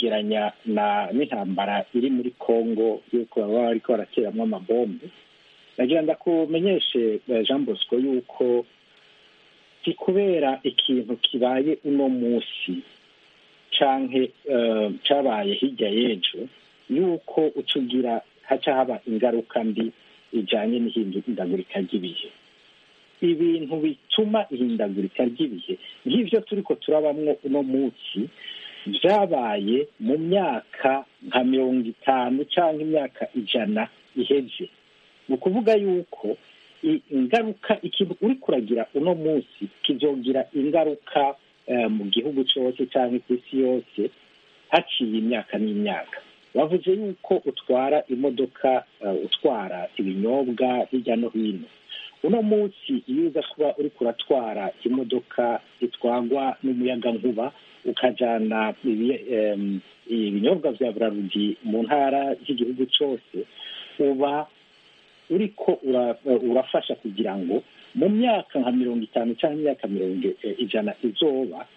uvyegeranya na n'intambara iri muri congo yuko baba bariko barateramwo amabombe nagira ndakumenyeshe jean bosco yuko si kubera ikintu kibaye uno munsi canke cabaye hirya y'ejo yuko ucugira haca haba ingaruka mbi ijanye n'ihindagurika ry'ibihe ibintu bituma ihindagurika ry'ibihe nk'ivyo turiko turabamwo uno munsi vyabaye mu myaka nka mirongo itanu canke imyaka ijana iheze ni ukuvuga yuko ingaruka ikintu uri kuragira uno munsi kizogira ingaruka mu gihugu cyose cyangwa ku isi yose haciye imyaka n'imyaka bavuze yuko utwara imodoka utwara ibinyobwa hirya no hino uno munsi iyo uza kuba uri kuratwara imodoka itwagwa n'umuyagankuba ukajyana ibinyobwa bya burarudi mu ntara z'igihugu cyose uba uriko urafasha kugira ngo mu myaka nka mirongo itanu cyangwa imyaka mirongo ijana izoba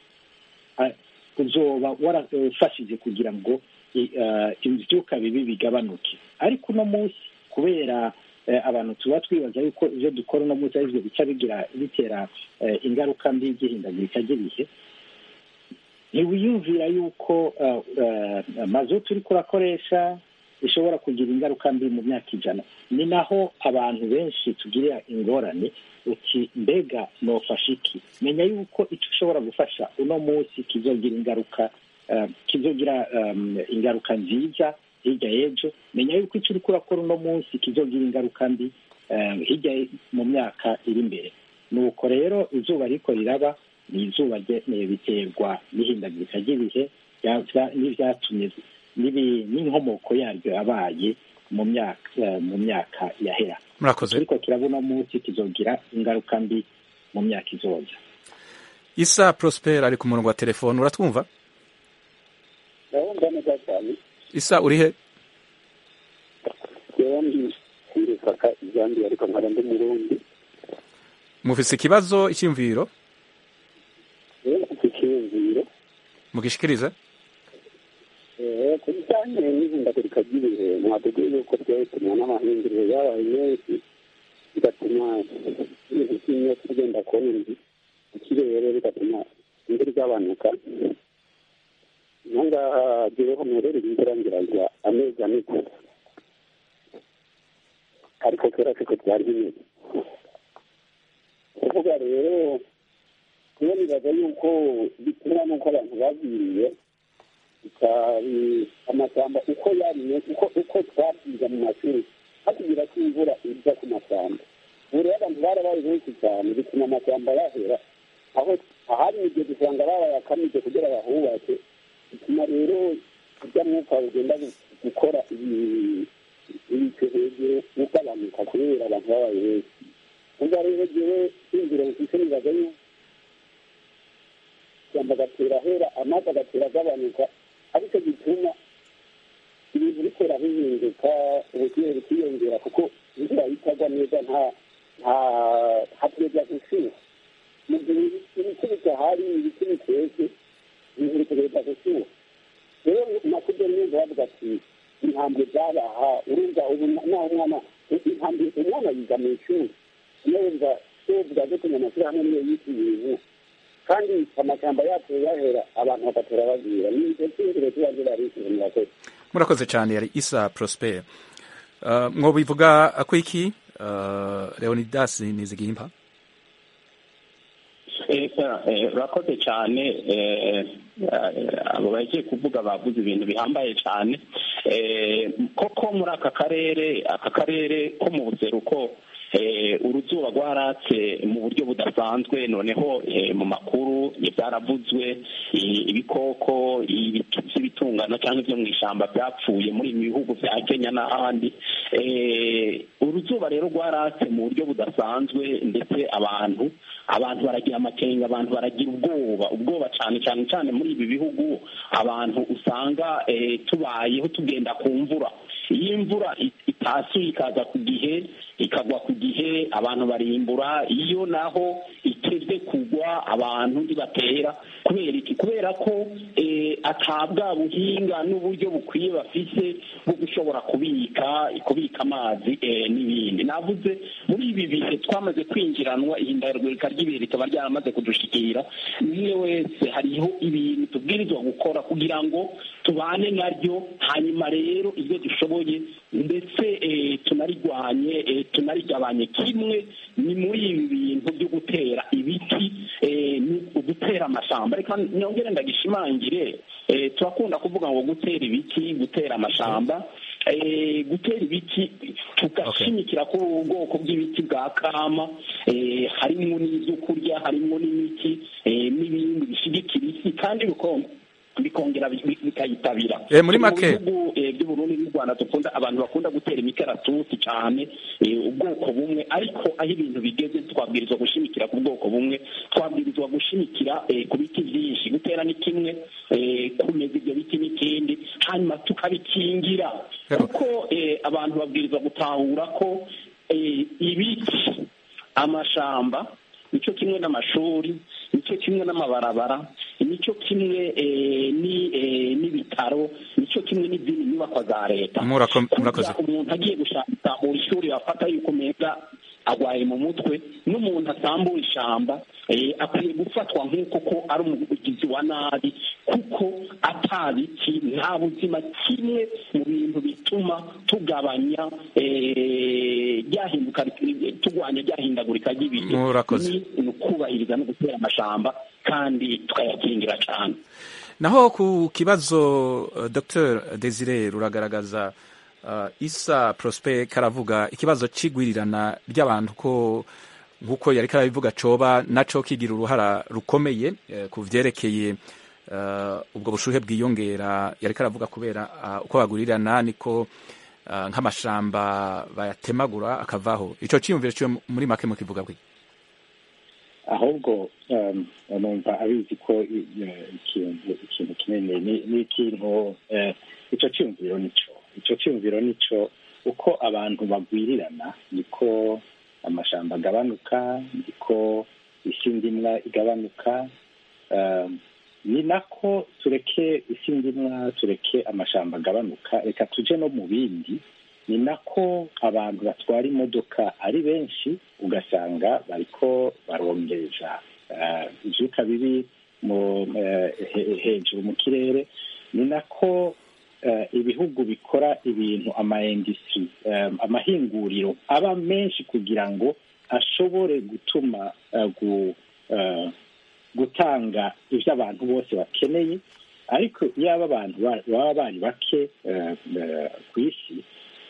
uzoba warafashije kugira ngo ibyuka bibi bigabanuke ariko uno munsi kubera abantu tuba twibaza yuko ibyo dukora uno munsi aribyo bica bigira bitera ingaruka mbi y'ihindagurika ry'ibihe ntiwiyumvira yuko mazutu uri kurakoresha bishobora kugira ingaruka mbi mu myaka ijana ni naho abantu benshi tugirira ingorane uti mbega nofasha iki menya yuko icyo ushobora gufasha uno munsi kizogira ingaruka kizogira ingaruka nziza hirya y'ejo menya yuko icyo uri kurakora uno munsi kizogira ingaruka mbi hirya mu myaka iri imbere nuko rero izuba riko riraba ni izuba biterwa n'ihindagurika ry'ibihe n'ibyatumye n'inkomoko yaryo yabaye mu myaka mu myaka yahera murakoze ariko turabona munsi kizogira ingaruka mbi mu myaka izoza isa prosper ari ku murongo wa telefone uratwumva ndabumva neza cyane isa uri he yewe ndi kwirifaka izambi ariko nkaba ndi murundi mufise ikibazo icyumviro yewe mfite ikiyumviro mugishikirize ku bijyanye n'ihindagurika ry'ibihe mwateguye yuko byatumwa n'amahinduriro yabaye menshi bigatuma ibintu by'imyotsi bigenda kubona ikirere bigatuma imvura igabanuka aha ngaha jyeweho mperereye imvura ngiragira amezi ane gusa ariko kera siko byari bimeze kuvuga rero niyo nibaza yuko bitumwa n'uko abantu bagwiriye amashyamba uko yarimye uko uko twabyiga mu mashuri hatugira ko imvura iza ku mashyamba ubu rero abantu barabaye benshi cyane bituma amashyamba yahera aho ahari imigezi usanga barayakamije kugira bahubake bituma rero ujya mwuka ugenda gukora ibice hejuru ugabanuka kubera abantu babaye benshi ubwo rero jyewe inzira mfise nibaza yuko ishyamba agatera ahera amazi agatera agabanuka ariko gituma ibintu bitera bihinduka ubushyuhe bukiyongera kuko imvura itagwa neza nta nta hateza gushyuha mu gihe ibiti bidahari ibiti biteze ibintu bitegereza gushyuha rero nakubyo numva bavuga ati intambwe zabaha urumva ubu naho umwana intambwe umwana yiga mu ishuri yumva tuvuga ko tunya amashyirahamwe niyo yita ibintu kandi amashyamba yacu yahera abantu bagatera bagwira ni icyo cyumviro tuba zirarishije murakoze murakoze cyane yari isa prosper uh, mwobivuga ko iki uh, leonidas nizigimpa urakoze cyane abo bagiye kuvuga bavuze ibintu bihambaye cyane koko muri aka karere aka karere ko mu buseruko uruzuba rwaratse mu buryo budasanzwe noneho mu makuru byaravuzwe ibikoko by'ibitungano cyangwa ibyo mu ishyamba byapfuye muri ibi bihugu bya kenya n'ahandi uruzuba rero rwaratse mu buryo budasanzwe ndetse abantu abantu baragira amakenga abantu baragira ubwoba ubwoba cyane cyane cyane muri ibi bihugu abantu usanga tubayeho tugenda ku mvura iyo imvura itasuye ikaza ku gihe ikagwa ku gihe abantu barimbura iyo naho biteze kugwa abantu ntibatera kubera iki kubera ko atabwa buhinga n'uburyo bukwiye bafise bwo gushobora kubika kubika amazi n'ibindi navuze muri ibi bihe twamaze kwinjiranwa ihindagurika ry'ibihe rikaba ryaramaze kudushikira umwe wese hariho ibintu tubwirizwa gukora kugira ngo tubane naryo hanyuma rero ibyo dushoboye ndetse tunarigwanye tunarigabanye kimwe ni muri ibi bintu byo gutera ibiti gutera amashyamba reka nyongere ndagishimangire turakunda kuvuga ngo gutera ibiti gutera amashyamba gutera ibiti tugashimikira ko ubwoko bw'ibiti bwa kama harimo n'ibyo kurya harimo n'imiti n'ibindi bishyigikira isi kandi bikongera bikayitabira muri make bihugu by'uburundi n'u rwanda dukunda abantu bakunda gutera imikaratusi cyane ubwoko bumwe ariko aho ibintu bigeze twabwirizwa gushimikira ku bwoko bumwe twabwirizwa gushimikira ku biti byinshi gutera ni kimwe kumeza ibyo biti n'ikindi hanyuma tukabikingira kuko abantu babwirizwa gutahura ko ibiti amashamba nicyo kimwe n'amashuri nicyo kimwe n'amabarabara nicyo kimwe n'ibitaro nicyo kimwe n'izindi nyubako za leta murakoze umuntu agiye gushaka mu ishuri wafata yuko umenya agwaye mu mutwe n'umuntu asambura ishyamba akwiye gufatwa nk'uko ko ari umugizi wa nabi kuko atabiki nta buzima kimwe mu bintu bituma tugabanya ryahinduka turwanya ryahindagurika ry'ibihe ni ukubahiriza no gutera amashamba kandi tukayakingira cyane naho ku kibazo dr desire ruragaragaza isa prosper karavuga ikibazo cy'igwirirana ry'abantu ko nk'uko yari karabivuga coba naco kigira uruhara rukomeye ku vyerekeye ubwo bushuhe bwiyongera yari karavuga kubera uko bagurirana niko nk'amashamba bayatemagura akavaho ico ciyumviro ciwe muri make mu kivuga bwe ahubwo numva abizi ko ikintu ikintu kinini ni ikintu ico ciyumviro nico icyo cyumviro nicyo uko abantu bagwirirana niko amashamba agabanuka niko isi ndimwa igabanuka ni nako tureke isi ndimwa tureke amashamba agabanuka reka tujye no mu bindi ni nako abantu batwara imodoka ari benshi ugasanga bariko barongeza ibyuka bibi hejuru mu kirere ni nako ibihugu bikora ibintu amaindustri amahinguriro aba menshi kugira ngo ashobore gutuma gutanga ibyo abantu bose bakeneye ariko yaba abantu baba bari bake ku isi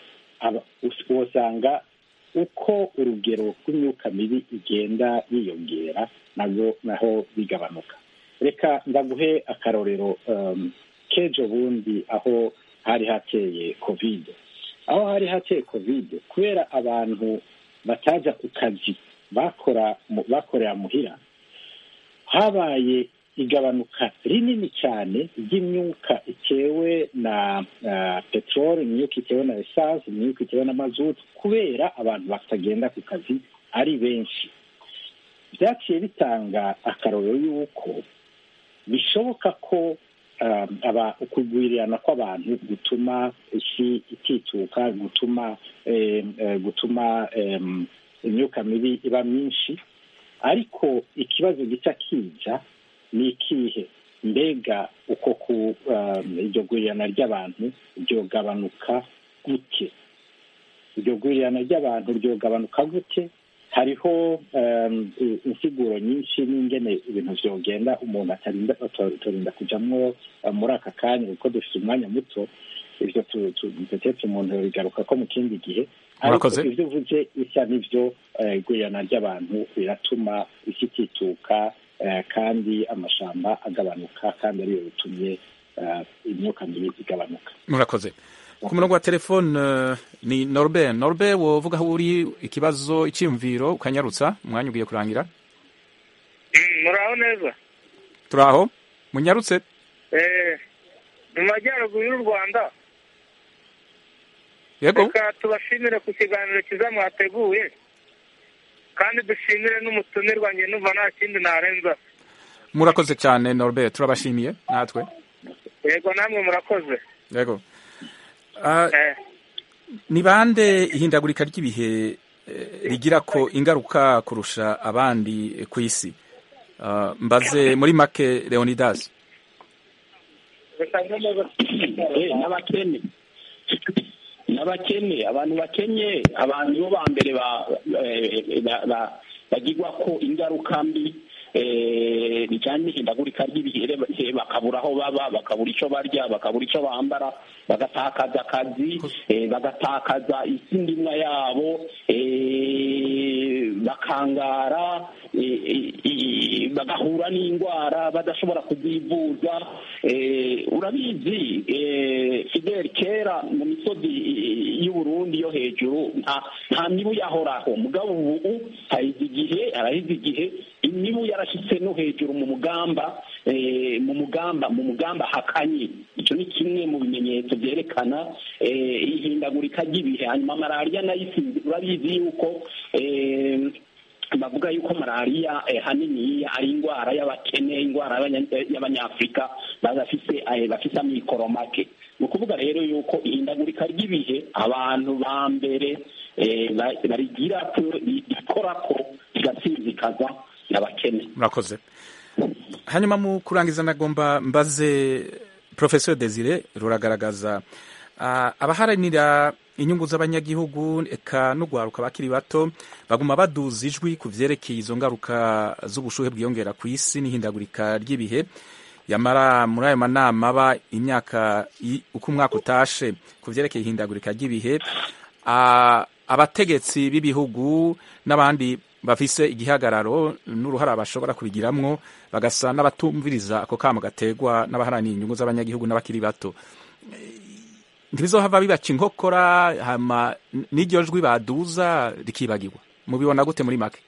usanga uko urugero rw'imyuka mibi igenda yiyongera nabwo naho bigabanuka reka ndaguhe akarorero kejo bundi aho hari hateye kovide aho hari hateye kovide kubera abantu batajya ku kazi bakora bakorera muhira habaye igabanuka rinini cyane ry'imyuka itewe na peteroli imyuka itewe na esanse imyuka itewe na mazutu kubera abantu batagenda ku kazi ari benshi byaciye bitanga akarorero y'uko bishoboka ko ukugwirirana kw'abantu gutuma isi itituka gutuma gutuma imyuka mibi iba myinshi ariko ikibazo gica kiza ni ikihe mbega uko ku iryo gurirana ry'abantu ryogabanuka gute iryo gurirana ry'abantu ryogabanuka gute hariho insiguro nyinshi n'ingene ibintu byogenda umuntu atarinda kujyamo muri aka kanya kuko dufite umwanya muto ibyo duteretse umuntu bigaruka ko mu kindi gihe ariko ibyo uvuze bisa n'ibyo igurirana ry'abantu biratuma isi itituka kandi amashamba agabanuka kandi ariyo bitumye imyuka mibi igabanuka murakoze ku murongo wa telefone ni norbert norbert wovuga aho uri ikibazo icyiyumviro ukanyarutsa umwanya ugiye kurangira muraho neza turaho munyarutse mu majyaruguru y'u rwanda yego reka tubashimire ku kiganiro cyiza mwateguye kandi dushimire n'umutumirwa njye numva nta kindi narenza murakoze cyane norbert turabashimiye natwe yego namwe murakoze yego Ah, Eh, ni bande ihindagurika ry'ibihe eh, rigira ko ingaruka kurusha abandi ku isi Ah, mbaze muri make leonidas Eh, n'abakene n'abakene abantu bakenye abantu bo ba mbere ba- eh, ba- ba- bagirwa ko ingaruka mbi eh, bijyanye n'ihindagurika ry'ibihe eh, bakabura aho baba bakabura icyo barya bakabura icyo bambara bagatakaza akazi eh, bagatakaza isi ndimwa yabo eh, bakangara eh, eh, eh, bagahura n'indwara badashobora kuzivuza eh, urabizi eh, Fidel kera mu misozi eh, y'u Burundi yo hejuru nta nta mibu yahoraho mugabo ubu haheze igihe araheze igihe imibu yarashitse no hejuru mu mugamba eh, mu mugamba mu mugamba hakanye icyo ni kimwe mu bimenyetso byerekana eh, ihindagurika ry'ibihe hanyuma malariya nayo isi- urabizi yuko eh, bavuga yuko malariya eh, hanini ari indwara y'abakene indwara y'abanya- y'abanyafurika badafise eh, bafise amikoro make ni ukuvuga rero yuko ihindagurika ry'ibihe abantu ba mbere eh, ba- barigira ko rikora ko rigasinzikaza n'abakene murakoze hanyuma mu kurangiza nagomba mbaze professeur desire ruragaragaza ah, abaharanira inyungu z'abanyagihugu eka n'ugwaruka bakiri bato baguma baduza ijwi ku vyerekeye izo ngaruka z'ubushuhe bwiyongera ku isi n'ihindagurika ry'ibihe yamara muri ayo manama aba imyaka i- uko umwaka utashe ku vyerekeye ihindagurika ry'ibihe ah, abategetsi b'ibihugu n'abandi bafise igihagararo n'uruhara bashobora kubigiramwo bagasa n'abatumviriza ako kamo gategwa n'abaharaniye inyungu z'abanyagihugu n'abakiri bato ntibizohava bibaca inkokora hama n'iryo jwi baduza rikibagirwa mubibona gute muri make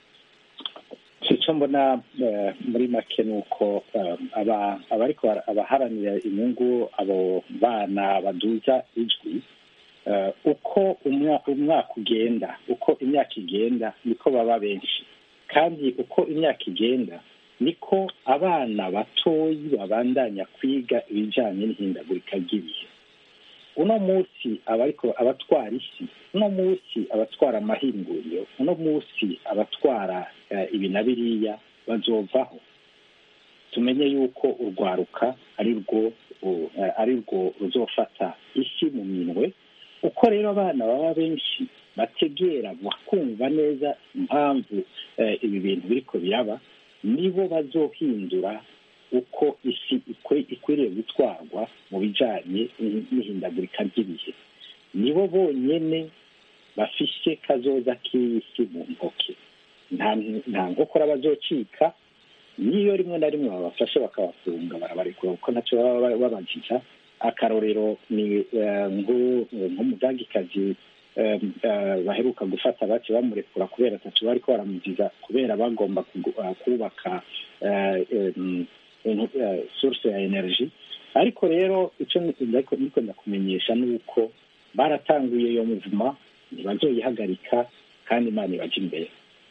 icyo mbona eh, muri make ni uko eh, aba- abariko bara- abaharanira inyungu abo bana baduza ijwi eh, uko umwa- umwaka ugenda uko imyaka igenda niko baba benshi kandi uko imyaka igenda niko abana batoyi babandanya kwiga ibijyanye n'ihindagurika ry'ibihe uno munsi abariko abatwara isi uno munsi abatwara amahinguriro uno munsi abatwara eh, ibi na biriya bazovaho tumenye yuko urwaruka ari rwo u- eh, ari rwo ruzofata isi mu minwe uko rero abana baba benshi bategera bakumva neza impamvu eh, ibi bintu biriko biraba nibo bazohindura uko isi ikwe- ikwiriye gutwarwa mu bijanye n'i- n'ihindagurika ry'ibihe nibo bonyene bafise kazoza k'isi mu ntoke nta nta nkokora bazocika niyo rimwe na rimwe babafashe bakabafunga barabarekura kuko ntacyo baba ba- babajija akarorero ni eh, nko- nk'umudagikazi eh, eh, baheruka gufata baci bamurekura kubera atatu bariko baramuziza kubera bagomba kugu- eh, kubaka eh, em, inu- eh, source ya energy ariko rero icyo niko niko ndakumenyesha ni uko baratanguye iyo muvuma ntibazoyihagarika kandi imana ibaja imbere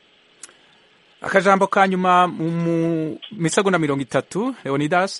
akajambo ka nyuma mu mu misegonda mirongo itatu leonidas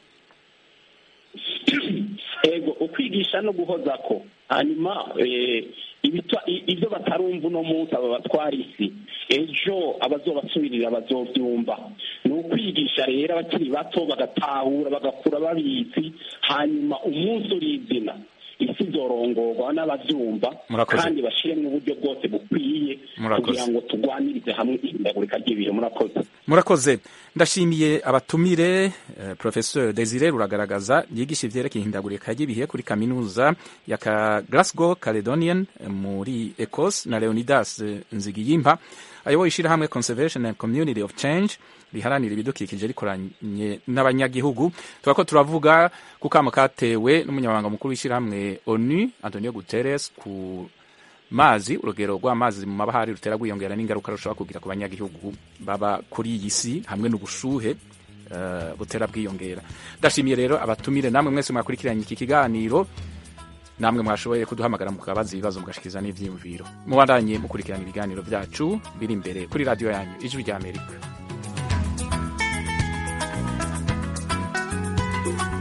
ego ukwigisha no guhoza ko hanyuma eh, ibitwa- i- ibyo batarumva uno munsi aba batwara isi ejo abazobasubirira bazovyumva ni ukwigisha rero abakiri bato bagatahura bagakura babizi hanyuma umunsi urizina isi izorongorwa n'abavyumva Murakoze. kandi bashiremwo uburyo bwose bukwiye Murakoze. kugira ngo turwanirize hamwe ihindagurika ry'ibihe murakoze murakoze ndashimiye abatumire eh, professeur desire ruragaragaza yigisha ivyerekeye ihindagurika ry'ibihe kuri kaminuza ya ka glasgow caledonian eh, muri ecos na leonidas eh, nzigiyimpa ayoboye ishirahamwe conservation and community of change riharanira ibidukikije rikoranye n'abanyagihugu turako turavuga ku kamo katewe n'umunyamabanga mukuru w'ishirahamwe onu antonio guterres ku mazi urugero rw'amazi mu mabahari rutera rwiyongera n'ingaruka rushobora kugira ku banyagihugu baba kuri iyi si hamwe n'ubushuhe eh, butera bwiyongera ndashimiye rero abatumire namwe mwese mwakurikiranye iki kiganiro namwe mwashoboye kuduhamagara mukabaza ibibazo mugashikiriza n'ivyiyumviro mubandanye mukurikirana ibiganiro vyacu biri imbere kuri radiyo yanyu ijwi rya amerika